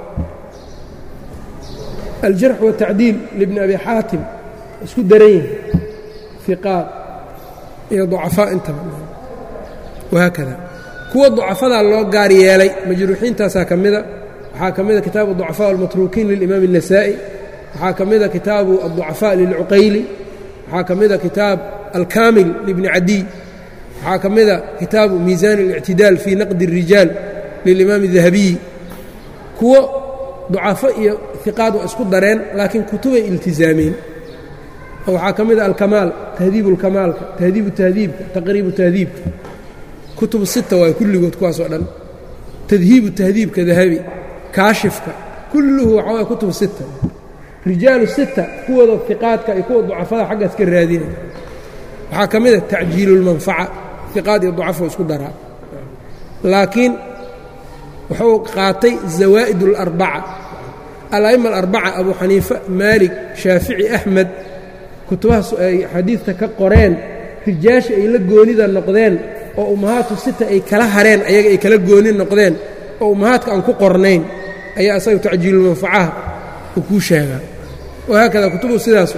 aljarx waالtacdiil libni abi xaatim isku daran yahay hiqaad iyo ducafaa intaba wahaakada kuwa ducafadaa loo gaar yeelay majruuxiintaasaa ka mida waxaa ka mida kitaabu ducafaa almatruukiin lilimaami النasaa'i waxaa ka mida kitaabu الضucafaa lilcuqayli waxaa ka mida kitaab alkaamil libni cadiy waxaa ka mida kitaabu miisaan اlictidaal fii naqdi الrijaal lilimaam الdahabiyi kuwo ducafo iyo hiqaad waa isku dareen laakiin kutubay iltizaameen waxaa ka mida alkamaal tahdiibu اlkamaalka tahdiibu tahdiibka taqriibu tahdiibka kutubu sita waay kulligood kuwaas oo dhan tadhiibu tahdiibka dahabi kaashifka kulluhu waxaa waay kutubu sita rijaalu sita kuwooda hiqaadka iyo kuwa ducafada xaggaas ka raadinaya waxaa ka mid a tacjiilu اlmanfaca hiqaad iyo ducafo isku daraa laakiin wuxuu qaatay zawaa'id اlarbaca ala'ima alarbaca abu xaniifa maalik shaafici axmed kutubahaas ay xadiidta ka qoreen rijaasha ay la goonida noqdeen oo ummahaatu sita ay kala hareen ayaga ay kala gooni noqdeen oo ummahaadka aan ku qornayn ayaa isaga tacjiilulmanfacaha uu kuu sheegaa wahaakada kutubu sidaas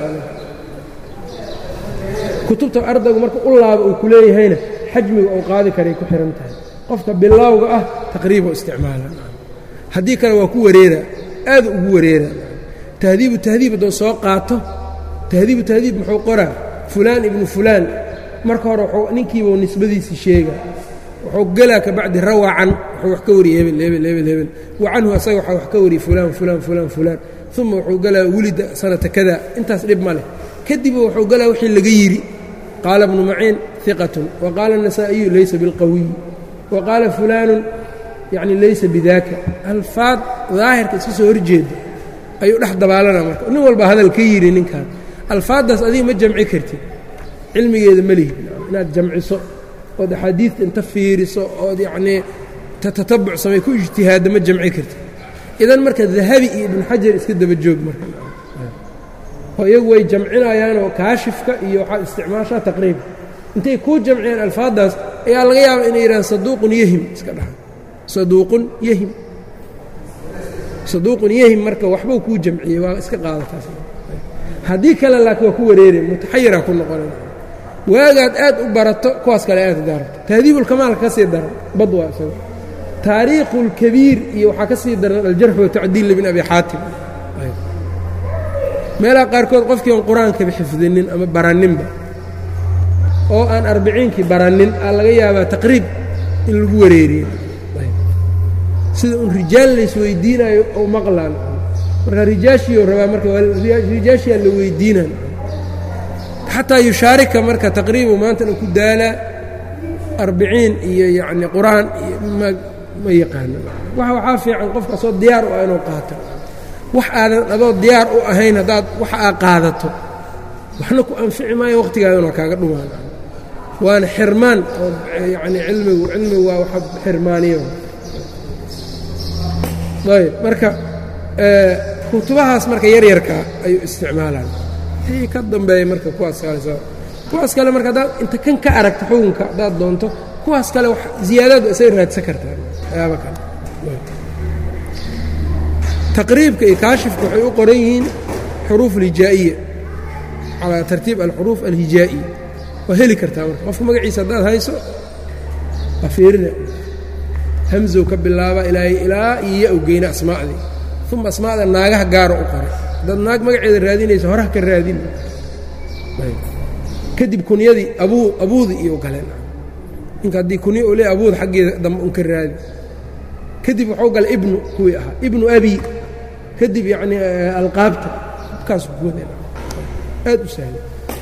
kutubta ardaygu marka u laaba uu ku leeyahayna xajmiga uu qaadi karay ku xihan tahay qofka bilowga ah taqriiboo isticmaala haddii kale waa ku wareera aad ugu wareera tahdiibu tahdiib hadduu soo qaato tahdiibu tahdiib muxuu qoraa fulaan ibnu fulaan marka hore ninkiibuu nisbadiisii sheega wuxuu gelaa ka bacdi rawacan wuxuu wax ka wariyey hebel hebel hebel hebel wa canhu asaga waxaa wax ka wariyey fulaan fulaan fulaan fulaan uma wuxuu gelaa wulida sanata kada intaas dhib ma leh kadib wuxuu gelaa wixii laga yidhi qaala bnu maciin iqatun wa qaala النasaa'iyu laysa biاlqawiy wa qaala fulaanu yani laysa bidaaka alfaad daahirka iska soo horjeeda ayuu dhex dabaalana marka nin walba hadal ka yidhi ninkan alfaaddaas adiga ma jamci kartid cilmigeeda ma lihi inaad jamciso ood axaadiidta inta fiiriso ood yacnii tatatabuc samay ku ijtihaadda ma jamci kartid idan marka dahabi iyo ibnu xajar iska daba joog marka oo iyagu way jamcinayaanoo kaashifka iyo waxaad isticmaashaa taqriiba intay kuu jamciyaan alfaaddaas ayaa laga yaabaa inay yidhahaan saduuqun yahim iska dhaha saduuqun yahim saduuqun yahim marka waxbuu kuu jamciyey waa iska qaadataas haddii kale laakiin waa ku wareereen mutaxayiraa ku noqonay waagaad aad u barato kuwaas kale aad daarto tahdiibulkamaalka ka sii daran bad waa isaga taariikhulkabiir iyo waxaa ka sii daran aljarx watacdiil libn abi xaatim meelaha qaarkood qofkii aan qur-aankaba xifdinin ama baraninba oo aan arbiciinkii baranin aa laga yaabaa taqriib in lagu wareeriyo sida un rijaal laysweydiinayo oo maqlaan marka rijaashiioo rabaa marka rijaashiyaa la weydiinan xataa yushaarika marka taqriibu maantana ku daalaa arbiciin iyo yacni qur-aan iyo ma ma yaqaano wax waxaa fiican qofka asoo diyaar u ah inuu qaato wax aadan adoo diyaar u ahayn haddaad wax aa qaadato waxna ku anfici maayo waqhtigaadana waa kaaga dhumaan waana xirmaan oo yacni cilmigu cilmigu waa waxa xirmaaniyo ayb marka kutubahaas marka yaryarkaa ayuu isticmaalaan wixii ka dambeeya marka kuwaas kale kuwaas kale marka haddaad inta kan ka aragta xukunka haddaad doonto kuwaas kale wax ziyaadaad isaga raadsan kartaa waxyaaba kale taqriibka iyo kaashifka waxay u qoran yihiin xuruuf alhijaa'iya calaa tartiib alxuruuf alhijaa'iya waa heli kartaa marka qofka magaciisa haddaad hayso waa fiirina hamzow ka bilaaba ilaahay ilaa iyo ya u geyna asmaa'dii uma asmaa'da naagaha gaara u qoray haddaad naag magaceeda raadinayso horaha ka raadin kadib kunyadii abuu abuudi iyo galeen ninka haddii kunya u leey abuud xaggeeda dambe un ka raadi kadib wuxuu galay ibnu kuwii ahaa ibnu abi kadib yacni alqaabta kaas kuwada aad u sahla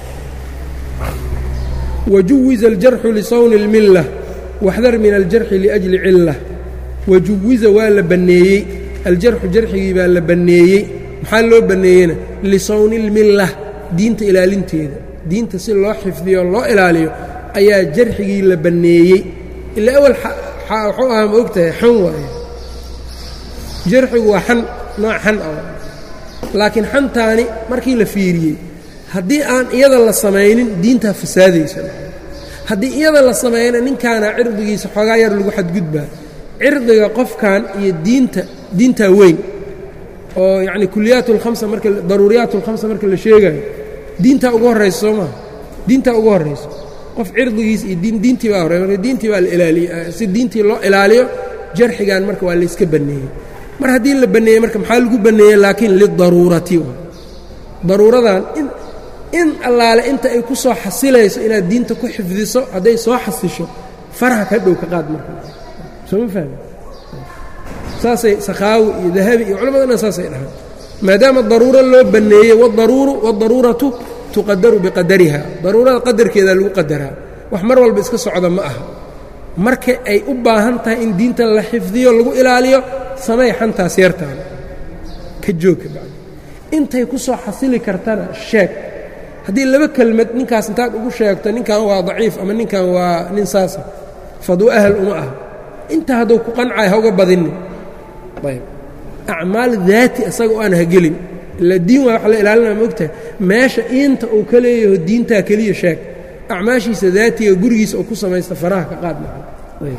wajuwiza aljarxu lisawni اlmilla waxdar min aljarxi liأjli cila wajuwiza waa la banneeyey aljarxu jarxigii baa la banneeyey maxaa loo banneeyeyna lisawni اlmilla diinta ilaalinteeda diinta si loo xifdiyo loo ilaaliyo ayaa jarxigii la banneeyey ilaa awal wuxuu ahaa ma og tahay xan waaye jarxigu waa xan nooc xan ah laakiin xantaani markii la fiiriyey haddii aan iyada la samaynin diintaa fasaadaysa haddii iyada la sameeyana ninkaana cirdigiisa xoogaa yar lagu xadgudbaa cirdiga qofkan iyo diinta diintaa weyn oo yacni kuliyaat lhamsa marka daruuriyaat اlkhamsa marka la sheegayo diintaa ugu horraysa soo maha diintaa ugu horrayso qof cirdigiis iyo diintii baa horey marka diintii baa la ilaaliye si diintii loo ilaaliyo jarxigan marka waa layska banneeyey mar haddii la banneeyey marka maxaa lagu banneeyey laakiin lidaruurati daruuradan in in allaale inta ay ku soo xasilayso inaad diinta ku xifdiso hadday soo xasisho faraha ka dhow ka qaad marka soo ma fahmi saasay sakhaawi iyo dahabi iyo culammadana saasay dhahaan maadaama daruuro loo banneeyey wadaruuru wadaruuratu tuqadaru biqadariha daruurada qadarkeeda lagu qadaraa wax mar walba iska socda ma aha marka ay u baahan tahay in diinta la xifdiyo lagu ilaaliyo samay xantaas yartaan ka joogka bacdi intay ku soo xasili kartana sheeg haddii laba kelmad ninkaas intaad ugu sheegto ninkan waa daciif ama ninkan waa nin saasa faduu ahal uma ah inta hadduu ku qancay ha uga badinin ayb acmaal daati isaga o aan hagelin ila diin waa wax la ilaalinaa ma ogtahay meesha iinta uu ka leeyaho diintaa keliya sheeg acmaashiisa daatiga gurigiisa oo ku samaysta faraha ka qaad maca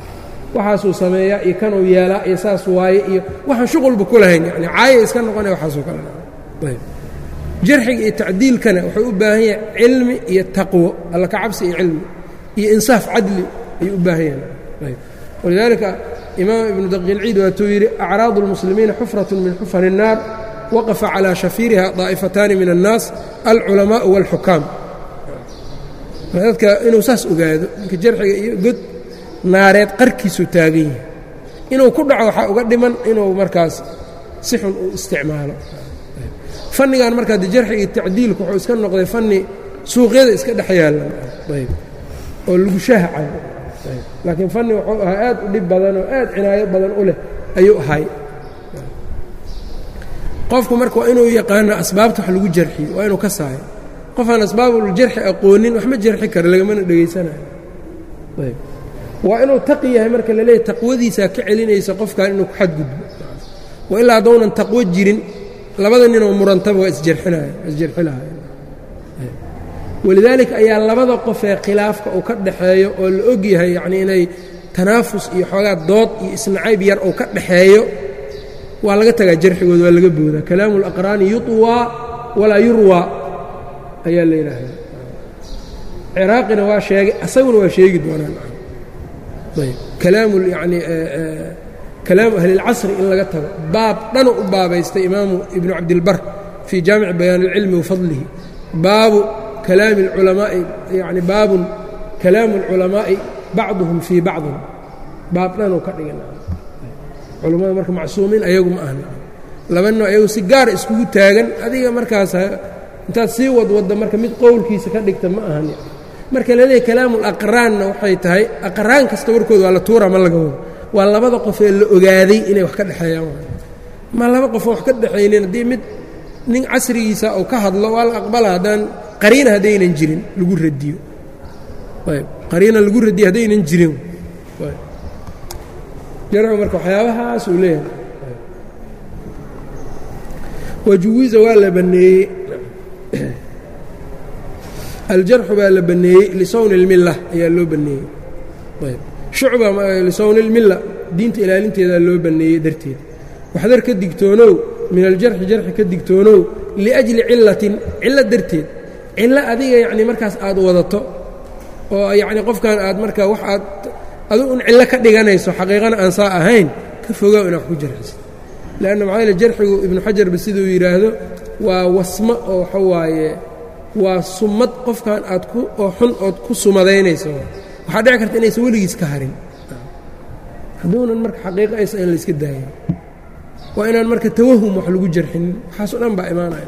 waxaasuu sameeyaa iyo kanuu yeelaa iyo saas waaye iyo waxaan shuqulba ku lahayn yani caaya iska noqonaya waxaasoo kale ayb jarxiga iyo tacdiilkana wuxuu u baahan yahay cilmi iyo taqwo alla ka cabsi iyo cilmi iyo insaaf cadli ayuu u baahan yahay ayb walidaalika imaam ibnu daqiilciid waatuu yidhi acraadu اlmuslimiina xufraة min xufar الnaar waqafa calىa shafiiriha daa'ifataani min الnaas alculamaءu wاlxukaam dadka inuu saas ogaado ninka jarxiga iyo god naareed qarkiisuu taagan yahay inuu ku dhaco waxaa uga dhiman inuu markaas si xun u isticmaalo fannigan markaa de jarxiga iyo tacdiilku wuxuu iska noqday fanni suuqyada iska dhex yaalan ayb oo lagu shaahacan laakiin fanni wuxuu ahaa aad u dhib badan oo aad cinaayo badan u leh ayuu ahay qofku marka waa inuu yaqaano asbaabta wax lagu jarxiyo waa inuu ka saayo qofaan asbaabuljarxi aqoonin wax ma jarxi karo lagamana dhegaysanayo ayb waa inuu taqi yahay marka la leeyahy taqwadiisaa ka celinaysa qofkan inuu ku xadgudbo wa ilaa haddownan taqwo jirin labada ninoo murantaba waa isjarxinaya waa isjarxi lahayen walidaalika ayaa labada qofee khilaafka uu ka dhaxeeyo oo la og yahay yacnii inay tanaafus iyo xoogaa dood iyo isnacayb yar uu ka dhaxeeyo waa laga tagaa jarxigooda waa laga boodaa kalaamu اlaqraani yuطwaa walaa yurwaa ayaa la yidhaahdaa ciraaqina waa sheegay asaguna waa sheegi doonaan ayb kalaamu yani kalaamu ahli اlcasri in laga tago baab dhanu u baabaystay imaamu ibnu cabdilbar fii jaamici bayaan اlcilmi wafadlihi baabu kalaami اlculamaa'i yani baabun kalaamu اlculamaa'i bacduhum fii bacdin baab dhanuu ka dhigin culammada marka macsuumiin ayagu ma ahna laba noo ayagu si gaara iskugu taagan adiga markaas intaad sii wadwadda marka mid qowlkiisa ka dhigta ma ahan marka la leeyahy kalaamulaqraanna waxay tahay aqraan kasta warkooda waa la tuura ma laga wado waa labada qof ee la ogaaday inay wax ka dhexeeyaan ma laba qofoo wax ka dhexaynin haddii mid nin casrigiisa uu ka hadlo waa la aqbala haddaan qariina haddaynan jirin lagu radiyo ayb qariina lagu radiyo haddaynan jirin jarcu marka waxyaabahaas uu leeyahay wajuwiza waa la banneeyey aljarxu baa la banneeyey lisawni اlmilla ayaa loo banneeyey ayb shucba lisawni اlmilla diinta ilaalinteedaa loo banneeyey darteed waxdar ka digtoonow min aljarxi jarxi ka digtoonow liأjli cilatin cillo darteed cillo adiga yacni markaas aad wadato oo yacni qofkan aad marka wax aad adu un cillo ka dhiganayso xaqiiqana aan saa ahayn ka fogaaw inaad ku jarxisid leanna maxaa yaele jarxigu ibnu xajarba siduu yidhaahdo waa wasmo oo waxa waaye waa sumad qofkan aad ku oo xun ood ku sumadaynayso waxaa dhici karta inaysan weligiis ka harin hadduunan marka xaqiiqo aysa in layska daayo waa inaan marka tawahum wax lagu jarxinin waxaasoo dhan baa imaanaya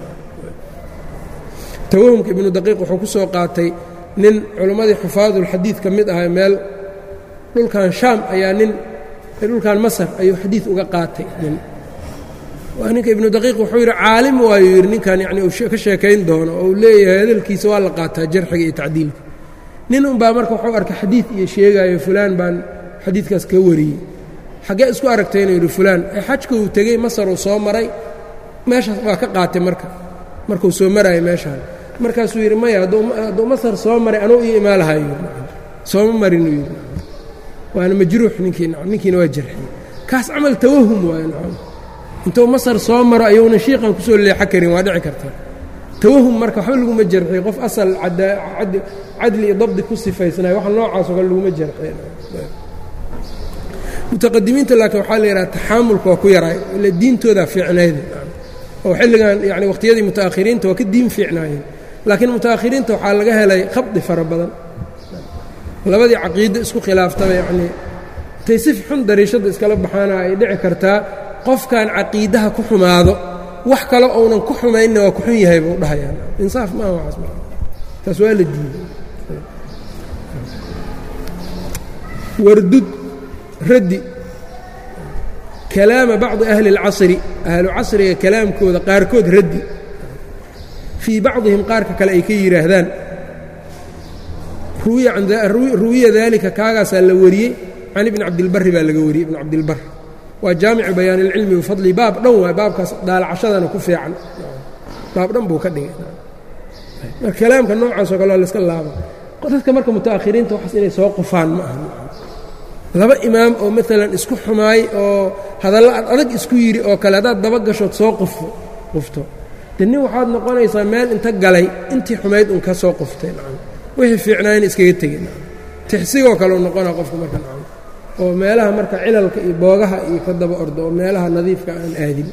tawahumka ibnu daqiiq wuxuu ku soo qaatay nin culimmadii xufaadulxadiid ka mid ahaa meel dhulkan shaam ayaa nin dhulkan masar ayuu xadiid uga qaatay nin waa ninka ibnu daqiiq wuxuu yidhi caalim waayuu yidhi ninkan yacni uu ka sheekayn doono oo uu leeyahay hadalkiisa waa la qaataa jarxiga iyo tacdiilka nin unbaa marka wuxuu arkay xadiid iyo sheegaayo fulaan baan xadiidkaas ka wariyey xaggee isku aragtay inuu yidhi fulaan ee xajka uu tegey masar uu soo maray meeshaas waa ka qaatay marka markuu soo maraayo meeshaan markaasuu yidhi maya hadduu masar soo maray anuu ii imaalahayo yidhi sooma marinuu yidhi waana majruux ninkii ninkiina waa jarxiyey kaas camal tawahum waayo nacam intuu masar soo maro ayuuna shiiqan kusoo leexo karin waa dhici karta tawahum marka waxba laguma jarxiyo qof asal cadli iyo dabdi ku sifaysnayo waxa noocaasoo kale laguma jarxiy mutaqadimiinta laakiin waxaa la yidhaha taxaamulka waa ku yaraay ila diintoodaa fiicnayda oo xilligan yani wakhtiyadii muta'akhiriinta waa ka diin fiicnaayeen laakiin muta'akhiriinta waxaa laga helay khabdi fara badan labadii caqiido isku khilaaftaba yacnii intay si xun dariishadda iskala baxaana ay dhici kartaa qofkan caqiidaha ku xumaado wax kale ounan ku xumaynna waa ku xun yahay buu dhahayaan insaaf maaha waxaas maa taas waa la diiday wardud raddi kalaama bacdi ahli اlcasri ahlu casriga kalaamkooda qaarkood raddi fii bacdihim qaarka kale ay ka yidhaahdaan ruwiya daalika kaagaasaa la wariyey can ibni cabdilbari baa laga wariyey ibn cabdilbar waa jaamicu bayaan ilcilmi bifadli baab dhan waay baabkaas daalacashadana ku fiican baab dhan buu ka dhigay marka kalaamka noocaasoo kale waa layska laaba dadka marka muta'akhiriinta waxaas inay soo qufaan ma aha laba imaam oo maalan isku xumaay oo hadallo ad adag isku yidhi oo kale haddaad daba gashood soo qufo qufto de nin waxaad noqonaysaa meel inta galay intii xumayd un ka soo quftay nacam wixii fiicnaayna iskaga tegay nacam tixsigoo kale u noqonaa qofka marka nacam oo meelaha marka cilalka iyo boogaha iyo ka daba ordo oo meelaha nadiifka aan aadin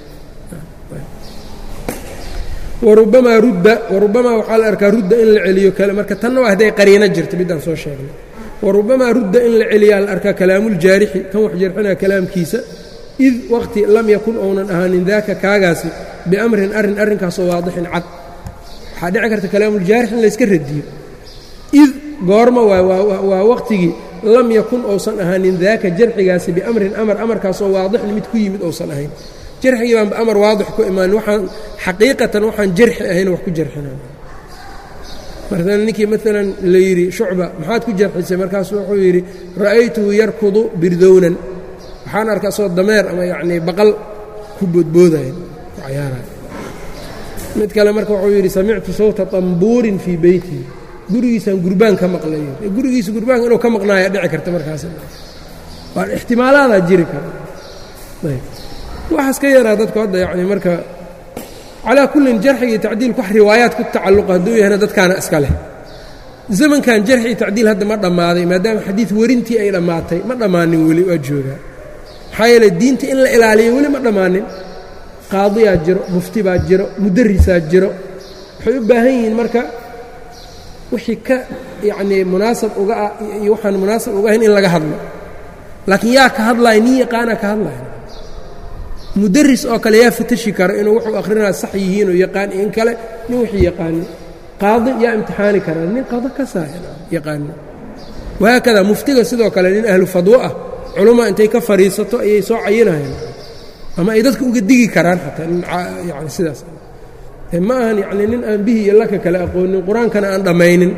warubamaa rudda warubamaa waxaa la arkaa rudda in la celiyo kale marka tanna waa hadday qariino jirta middaan soo sheegnay warubamaa rudda in la celiyaa la arkaa kalaamuuljaarixi kan wax jarxinaya kalaamkiisa id waqti lam yakun ounan ahaanin daaka kaagaasi biamrin arrin arrinkaasoo waadixin cad waxaa dhici karta kalaamuuljaarix in layska radiyo id goorma waa waqtigii lam yakun ousan ahaanin daaka jarxigaasi biamrin amar amarkaasoo waadixin mid ku yimid ousan ahayn jarxigii baanba amar waadix ku imaan waxaan xaqiiqatan waxaan jarxi ahayn wax ku jarxina marka ninkii maalan la yidhi shucba maxaad ku jarxisay markaasu wuxuu yidhi ra'aytuhu yarkudu birdownan waxaan arka asoo dameer ama yacnii baqal ku boodboodayan ku cayaaraya mid kale marka wuxuu yidhi samictu sawta tambuurin fii beytii gurigiisaan gurbaan ka maqlayo gurigiisa gurbaanka inuu ka maqnaaya dhici karta markaas waa ixtimaalaadaa jiri kara waxaas ka yaraa dadku hadda yacni marka calaa kullin jarxiga iyo tacdiilku wax riwaayaad ku tacalluqa hadduu yahayna dadkaana iska leh zamankan jarxi iyo tacdiil hadda ma dhammaaday maadaama xadiid werintii ay dhammaatay ma dhammaanin weli waa joogaa maxaa yeeley diinta in la ilaaliyo weli ma dhammaanin qaadiyaa jiro mufti baa jiro mudarisaa jiro waxay u baahan yihiin marka wixii ka yacnii munaasab uga ah iyo waxaan munaasab uga ahayn in laga hadlo laakiin yaa ka hadlaaya nin yaqaanaa ka hadlaya mudaris oo kale yaa fatashi kara inuu wuxuu akhrinaa sax yihiinoo yaqaan in kale nin wixii yaqaano qaadi yaa imtixaani kara nin qado ka saaya yaqaano wahaakada muftiga sidoo kale nin ahlu fadwo ah culummaa intay ka fadhiisato ayay soo cayinayaan ama ay dadka uga digi karaan xataa nin yani sidaas ma ahan yacni nin aan bihi iyo laka kale aqoonin qur-aankana aan dhammaynin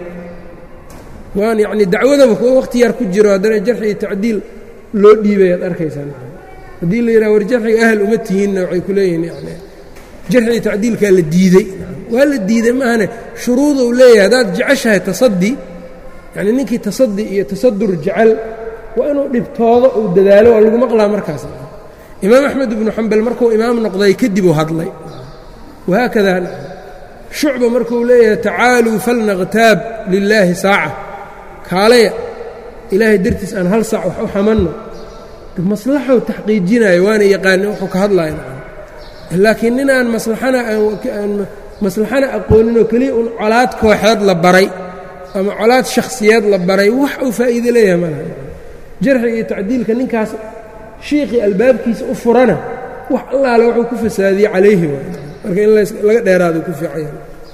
waan yacni dacwadaba kuwa wakhti yar ku jiro haddana jarxi iyo tacdiil loo dhiibay aad arkaysaa haddii la yidhaha war jarxiga ahal uma tihiinna waxay ku leeyihiin yani jarxiga tacdiilkaa la diidey waa la diiday maahane shuruuduu leeyahay haddaad jeceshahay tasadi yacni ninkii tasadi iyo tasadur jecel waa inuu dhibtoodo uu dadaalo waa lagu maqlaa markaas imaam axmed ibnu xambal markuu imaam noqday kadib uu hadlay wahaakada shucba markuu leeyahay tacaaluu falnaqtaab lilaahi saaca kaalaya ilaahay dartiis aan hal saac wax u xamanno maslaxou taxqiijinayo waana yaqaanin wuxuu ka hadlaya laakiin ninaan maslaxana aan maslaxana aqooninoo keliya un colaad kooxeed la baray ama colaad shakhsiyeed la baray wax uu faa'iide leeyahay malaha jarxiga iyo tacdiilka ninkaas shiikhii albaabkiisa u furana wax allaale wuxuu ku fasaadiyey calayhi waay marka in laga dheeraado ku fiicaya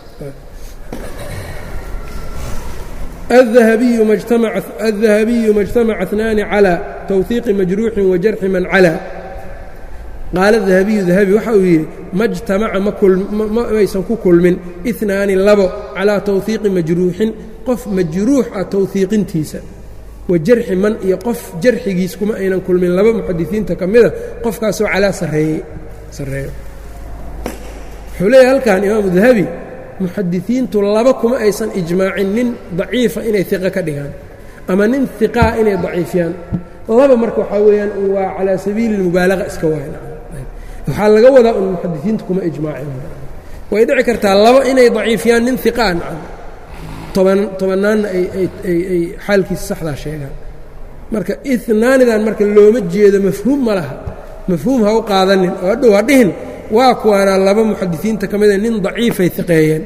الذahabiyu ma اجtamaca اثnaani calى twثiiqi majruuxin wajarxi man calى qaala dahabiyu dahabi waxa uu yidhi ma jtamaca maysan ku kulmin iثnaani labo calىa tawhiiqi majruuxin qof majruux ah tawhiiqintiisa wa jarxi man iyo qof jarxigiis kuma aynan kulmin laba muxadisiinta ka mida qofkaasoo calaa sareeye sareeyo wuxuu leeyahay halkan imaamu dahabi muxadisiintu laba kuma aysan ijmaacin nin daciifa inay iqa ka dhigaan ama nin iqaa inay daciifiyaan laba marka waxaa weeyaan waa calaa sabiili اlmubaalaqa iska waay waxaa laga wadaa un muxadisiintu kuma ijmaacin way dhici kartaa laba inay daciifiyaan nin iqaa nacam toban tobanaanna ay xaalkiisa saxdaa sheegaan marka inaanidan marka looma jeedo mafhuum ma laha mafhuum ha u qaadanin oo hadhow ha dhihin waa kuwaana laba muxadisiinta ka mida nin daciifay iqeeyeen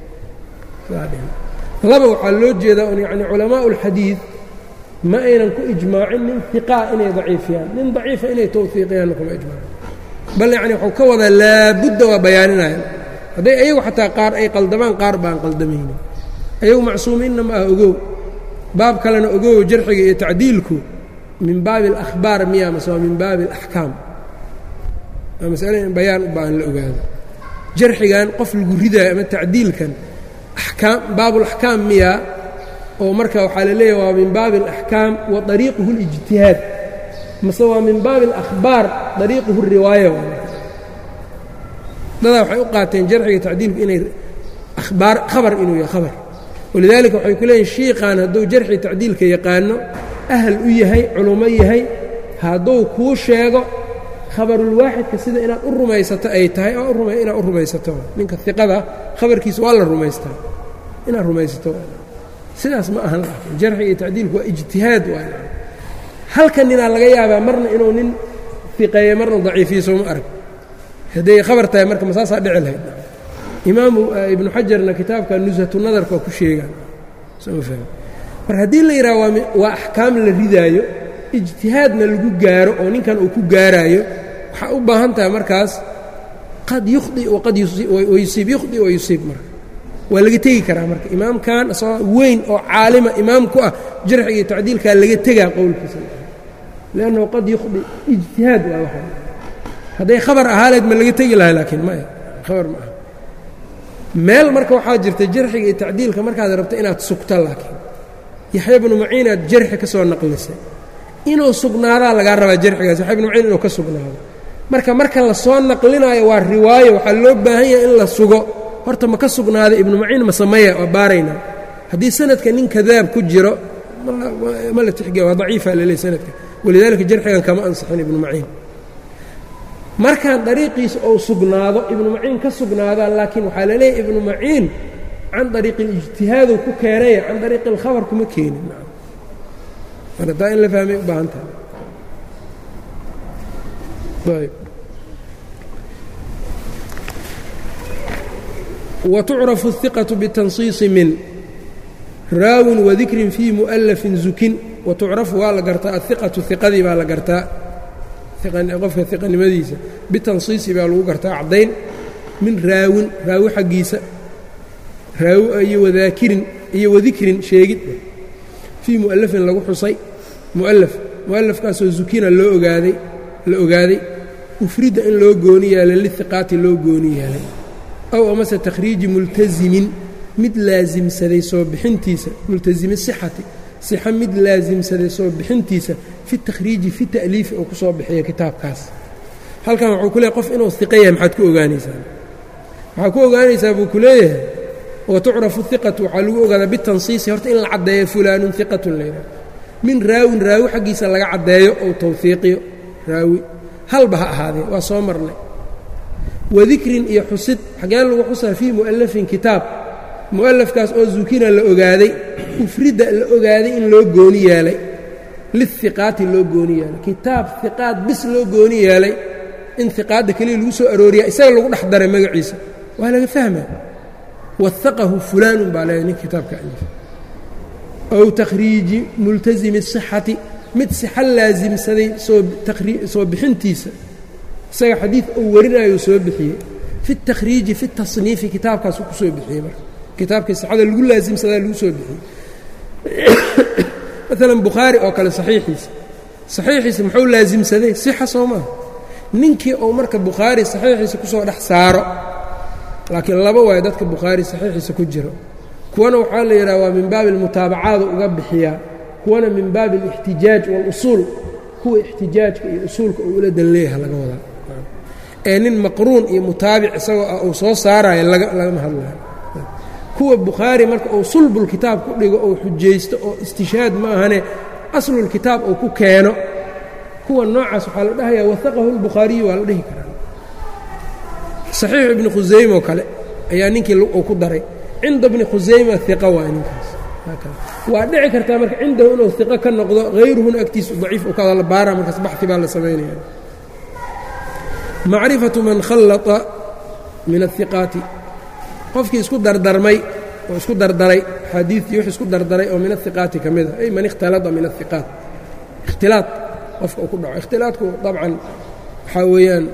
laba waxaa loo jeedaa un yacni culamaau اlxadiid ma aynan ku ijmaacin nin iqaa inay daciifiyaan nin daciifa inay towfiiqiyaanna kuma ijmaacin bal yacni waxuu ka wadaa laabudda waa bayaaninayan hadday ayagu xataa qaar ay qaldamaan qaar baan qaldamaynin ayagu macsuumiinna ma ah ogow baab kalena ogow jarxiga iyo tacdiilku min baabi اlakhbaar miya mase waa min baabi اlaxkaam waa masale in bayaan u baahan la ogaado jarxigan qof lagu ridaayo ama tacdiilkan akaam baabulaxkaam miya oo marka waxaa la leeyahy waa min baabi اlaxkaam wa طariiquhu اlijtihaad mase waa min baabi اlakhbaar طariiquhu الriwaaya dadaa waxay u qaateen jarxiga tacdiilku inay abaar khabar inuu yahay khabar walidaalika waxay ku leeyihin shiiqan hadduu jarxi tacdiilka yaqaano ahal u yahay culummo yahay hadduu kuu sheego khabarulwaaxidka sida inaad u rumaysato ay tahay inaad u rumaysato ninka iqada khabarkiisa waa la rumaystaa inaad rumaysato sidaas ma ahan jarxiga iyo tacdiilku waa ijtihaad waay halka ninaa laga yaabaa marna inuu nin iqeeye marna daciifiyo sooma arag hadday khabar tahay marka masaasaa dhici lahayd imaamu ibnu xajarna kitaabka nusatu nadarka waa ku sheegaan mar haddii la yidhaha waa axkaam la ridaayo ijtihaadna lagu gaaro oo ninkan uu ku gaaraayo waxaa u baahan tahay markaas qad yukhdi waqad yusiib yukhdi wa yusiib marka waa laga tegi karaa marka imaamkan isagoo weyn oo caalima imaam ku ah jarxiga iyo tacdiilkaa laga tegaa qowlkiisa liannahu qad yukhdi ijtihaad waa waxa hadday khabar ahaaleed ma laga tegi lahay laakiin maya khabar ma aha meel marka waxaa jirta jarxiga iyo tacdiilka markaad rabto inaad sugto laakiin yaxya bnu maciin aad jarxi ka soo naqlisay inuu sugnaadaa lagaa rabaa jarxigaas yaxya bnu maciin inuu ka sugnaado marka marka la soo naqlinaayo waa riwaayo waxaa loo baahan yahay in la sugo horta ma ka sugnaaday ibnu maciin ma sameeya waa baaraynaa haddii sanadka nin kadaab ku jiro ma la tixgeliya waa daciifa laleey sanadka walidaalika jarxigan kama ansixin ibnu maciin markaan dariiqiisa ou sugnaado ibnu maciin ka sugnaadaa laakiin waxaa la leeyahy ibnu maciin can dariiqi اlijtihaadu ku keenaya can dariiqi اlkhabar kuma keenin marka taa in la fahmay u baahan tahay ayb wtucrafu الثiqaة btanصiiصi min raawin wadikrin fii muؤlafin zukin watucrafu waa la gartaa aلiqaةu iqadii baa la gartaa qofka iqanimadiisa bitansiisi baa lagu gartaa caddayn min raawin raawi xaggiisa raawi iyo wadaakirin iyo wadikrin sheegid fii mu'alafin lagu xusay mu'alaf mu'alafkaasoo zukina loo ogaaday la ogaaday ufridda in loo gooni yeelay lihiqaati loo gooni yeelay ow amase takhriiji multasimin mid laasimsaday soo bixintiisa multasimi sixati sixa mid laasimsaday soo bixintiisa fi takhriiji fi ta'liifi uu ku soo bixiyo kitaabkaas halkan wuxuu ku leeyahy qof inuu iqa yahay maxaad ku ogaanaysaa waxaa ku ogaanaysaa buu ku leeyahay wa tucrafu iqatu waxaa lagu ogaadaa bitansiisi horta in la caddeeyo fulaanun iqatun layidhaha min raawin raawi xaggiisa laga caddeeyo ou tawfiiqiyo raawi halba ha ahaadee waa soo marnay wadikrin iyo xusid xageen lagu xusaa fii mu'allafin kitaab mu'alafkaas oo zukina la ogaaday ufridda la ogaaday in loo gooni yeelay lihiqaati loo gooni yeelay kitaab hiqaad bis loo gooni yeelay in hiqaadda keliya lagu soo arooriya isaga lagu dhex daray magaciisa waa laga fahmaa waaqahu fulaanun baa leeday nin kitaabka alif ow takhriiji multasimi sixati mid sixa laasimsaday soo bixintiisa isaga xadiid uu warinayo soo bixiyey fi takhriiji fi tasniifi kitaabkaasu ku soo bixiyey marka kitaabkii sixada lagu laasimsadaa lagu soo bixiyey maalan bukhaari oo kale saxiixiisa saxiixiisa muxuu laasimsaday sixa soo maaha ninkii uu marka bukhaari saxiixiisa ku soo dhex saaro laakiin laba waayo dadka bukhaari saxiixiisa ku jiro kuwana waxaa la yidhaha waa min baabi almutaabacaada uga bixiyaa kuwana min baabi alixtijaaj waاlusuul kuwa ixtijaajka iyo usuulka uu ula dan leeyaha laga wadaa ee nin maqruun iyo mutaabic isagoo ah uu soo saarayo lagama hadlayo kuwa bukhaari marka uu sulbulkitaab ku dhigo ou xujaysto oo istishhaad ma ahane aslulkitaab uu ku keeno kuwa noocaas waxaa la dhahayaa waaqahu lbukhaariyu waa la dhihi karaa saxiixu ibni khusayme oo kale ayaa ninkii uu ku daray cinda bni khusayma iqa waa ninkaas waa dhici kartaa marka cindahu inuu iqo ka noqdo hayruhuna agtiisu daciif u kada la baara markaas baxi baa la samaynaya macrifatu man khallata min ahiqaati qofkii isku dardarmay oo isku dardaray xaadiidtii wix isku dardaray oo min ahiqaati ka mida ay man ikhtalada min ahiqaat ikhtilaad qofka uu ku dhaco ikhtilaadku dabcan waxaa weeyaan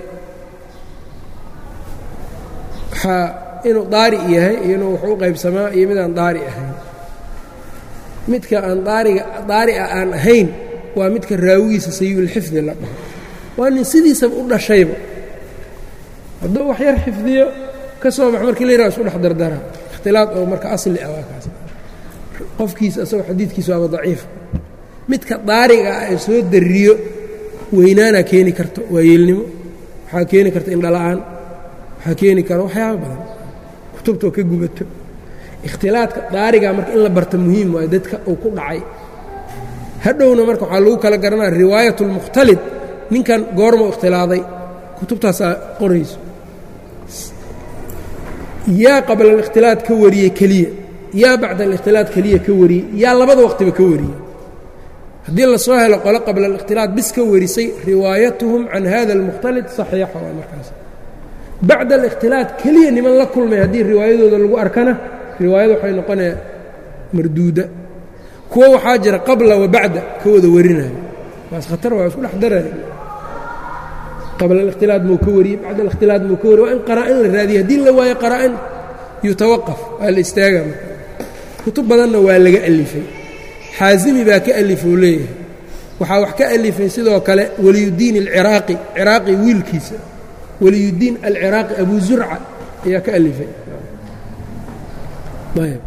waxaa inuu daari yahay iyo inuu wuxuu u qaybsamaa iyo midaan daari ahayn midka aan daariga daari'a aan ahayn waa midka raawigiisa sayulxifdi la dhaho waa nin sidiisaba u dhashayba hadduu wax yar xifdiyo ka soo bax markii la yiraha isku dhex dardara ikhtilaad oo marka asli ah waa kaas qofkiisa asagoo xadiidkiisa waaba daciif midka daariga ah ee soo dariyo weynaanaa keeni karto waa yeelnimo waxaa keeni karta indhala-aan waxaa keeni kara waxyaaba badan kutubtoo ka gubato ikhtilaadka daariga marka in la barta muhiim waayo dadka uu ku dhacay hadhowna marka waxaa lagu kala garanaya riwaayat اlmukhtalid ninkan goormuu ikhtilaaday kutubtaasaa qorayso yaa qabla alikhtilaad ka wariyey keliya yaa bacda alikhtilaad keliya ka wariyey yaa labada waqtiba ka wariyey haddii lasoo helo qole qabla alikhtilaad bis ka warisay riwaayatuhum can hada almukhtalid saxiixa waa markaas bacda alikhtilaad keliya niman la kulmay haddii riwaayadooda lagu arkana riwaayada waxay noqonaya marduuda kuwo waxaa jira qabla wa bacda ka wada warinayo waas khatar waa isku dhex daraya qabla alikhtilaad muu ka wariyey bacda alikhtilaad muu ka wariye waa in qaraa'in la raadiye haddii la waayo qaraa'in yutawaqaf waa la istaaga marka kutub badanna waa laga alifay xaasimi baa ka alifou leeyahay waxaa wax ka alifay sidoo kale waliyuddiin alciraaqi ciraaqi wiilkiisa waliyuddiin alciraaqi abu zurca ayaa ka alifay ayb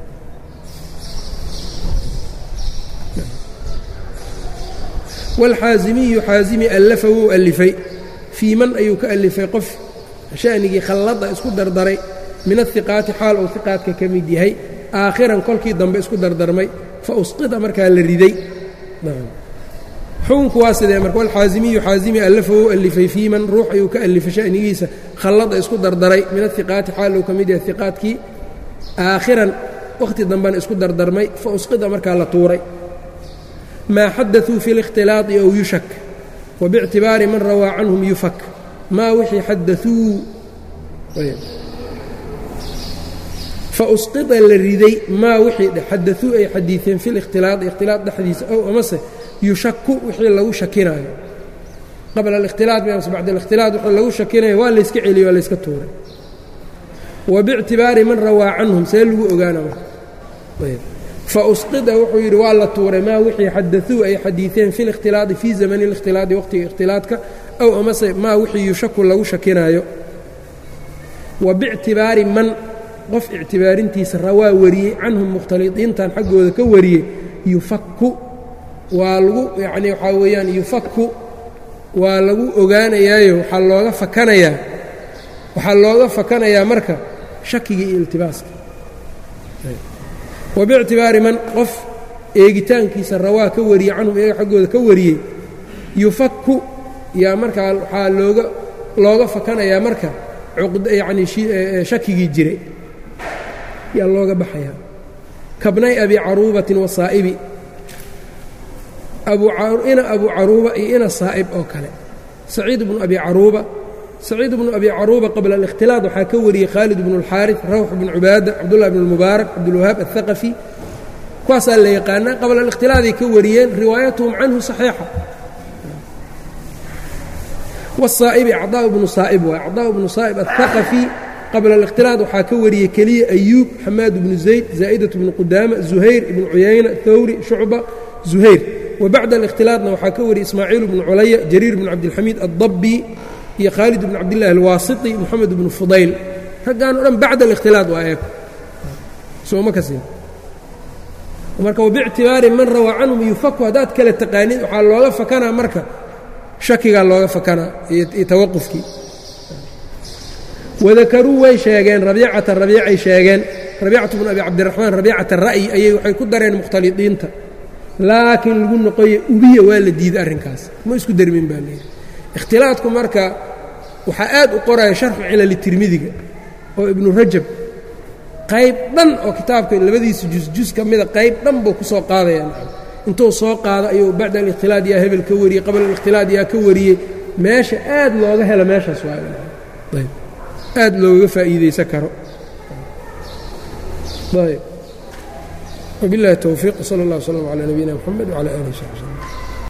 wاlxaasimiyu xaasimi allafa wuu alifay fii man ayuu ka alifay qof sha'nigii khallada isku dardaray min ahiqaati xaal uu hiqaadka ka mid yahay aakhiran kolkii dambe isku dardarmay fa usqida markaa la riday xukunku waa sidee marka walxaasimiyu xaasimi allafa wuu alifay fii man ruux ayuu ka alifay sha'nigiisa khallada isku dardaray min ahiqaati xaal uu ka mid yahay hiqaadkii aakhiran wakhti dambena isku dardarmay fa usqida markaa la tuuray maa xadaثuu fi اlاkhtilaaطi ow yushak wbاctibaari man rawaa canhum yufak maa wixii xadaثuu fausqida la riday maa wixii xadaثuu ay xadiiثeen fi اlاkhtilaaطi ikhtilaaط dhexdiisa ow amase yushaku wixii lagu shakinaayo qabla اlاkhtilaaط mise bacd اlاkhtilaaط wixii lagu shakinayo waa layska celiyey waa layska tuuray wbاctibaari man rawaa canhum see lagu ogaana fausqida wuxuu yidhi waa la tuuray maa wixii xadaثuu ay xadiiثeen fi اlاkhtilaaطi fii zamani اlاkhtilaaطi waqtiga ikhtilaadka ow amase maa wixii yushaku lagu shakinaayo wa bictibaari man qof ictibaarintiisa rawaa wariyey canhum mukhtaliطiintan xaggooda ka wariyey yufaku waa lagu yacni waxaa weeyaan yufaku waa lagu ogaanayaayo waxaa looga fakanayaa waxaa looga fakanayaa marka shakiga iyo iltibaaska wabictibaari man qof eegitaankiisa rawaa ka wariyey canhum iyaga xaggooda ka wariyey yufaku yaa markaa waxaa looga looga fakanayaa marka yacni shakigii jiray yaa looga baxayaa kabnay abi caruubatin wasaa'ibi ina abu caruuba iyo ina saa'ib oo kale saciid bnu abi caruuba saciid bnu abi caruuba qabla alikhtilaad waxaa ka wariyey khaalid bnu اlxaariث rawx bnu cubaada cabdullah bn اlmubaarak cabdulwahaab aلhaqafi kuwaasaa la yaqaanaa qabla alikhtilaaday ka wariyeen riwaayatuhum canhu صaxiixa wالsaa'ibi acdaa bnu saa'ib waay acdaa bnu saa'ib aلhaqafi qabla alikhtilaad waxaa ka wariyey keliya ayuub xamaad bnu zayd zaa'idaة bnu qudaama zuhayr ibnu cuyayna hawri shucba zuhayr wabacda alikhtilaadna waxaa ka wariyey ismaaciil bnu culaya jariir bn cabdilxamiid addabi iyo khaalid bn cabdillahi alwaasiti moxamed bnu fudayl raggaan o dhan bacda alikhtilaad waa eeg sooma ka siin marka wabictibaari man rawaa canhum yufaku haddaad kala taqaanid waxaa looga fakanaa marka shakigaa looga fakanaa iyo tawaqufkii wadakaruu way sheegeen rabiicata rabiicay sheegeen rabiicatu bnu abi cabdiraxmaan rabiicata ra'yi ayay waxay ku dareen mukhtalidiinta laakiin lagu noqoye ubiya waa la diiday arrinkaas ma isku dermin baa layidhi ikhtilaadku marka waxaa aad u qoraya sharxu cilali tirmidiga oo ibnu rajab qayb dhan oo kitaabka labadiisa jusjus ka mida qayb dhan buu ku soo qaadaya intuu soo qaado ayuu bacda alikhtilaad yaa hebel ka wariyey qabla alikhtilaad yaa ka wariyey meesha aad looga helo meeshaas waayb aad loogaga faa'iidaysan karo ayb wabiاllahi towfiiq sala اllah wslama calaa nabiyina mxamed wcala alih w saxbi slm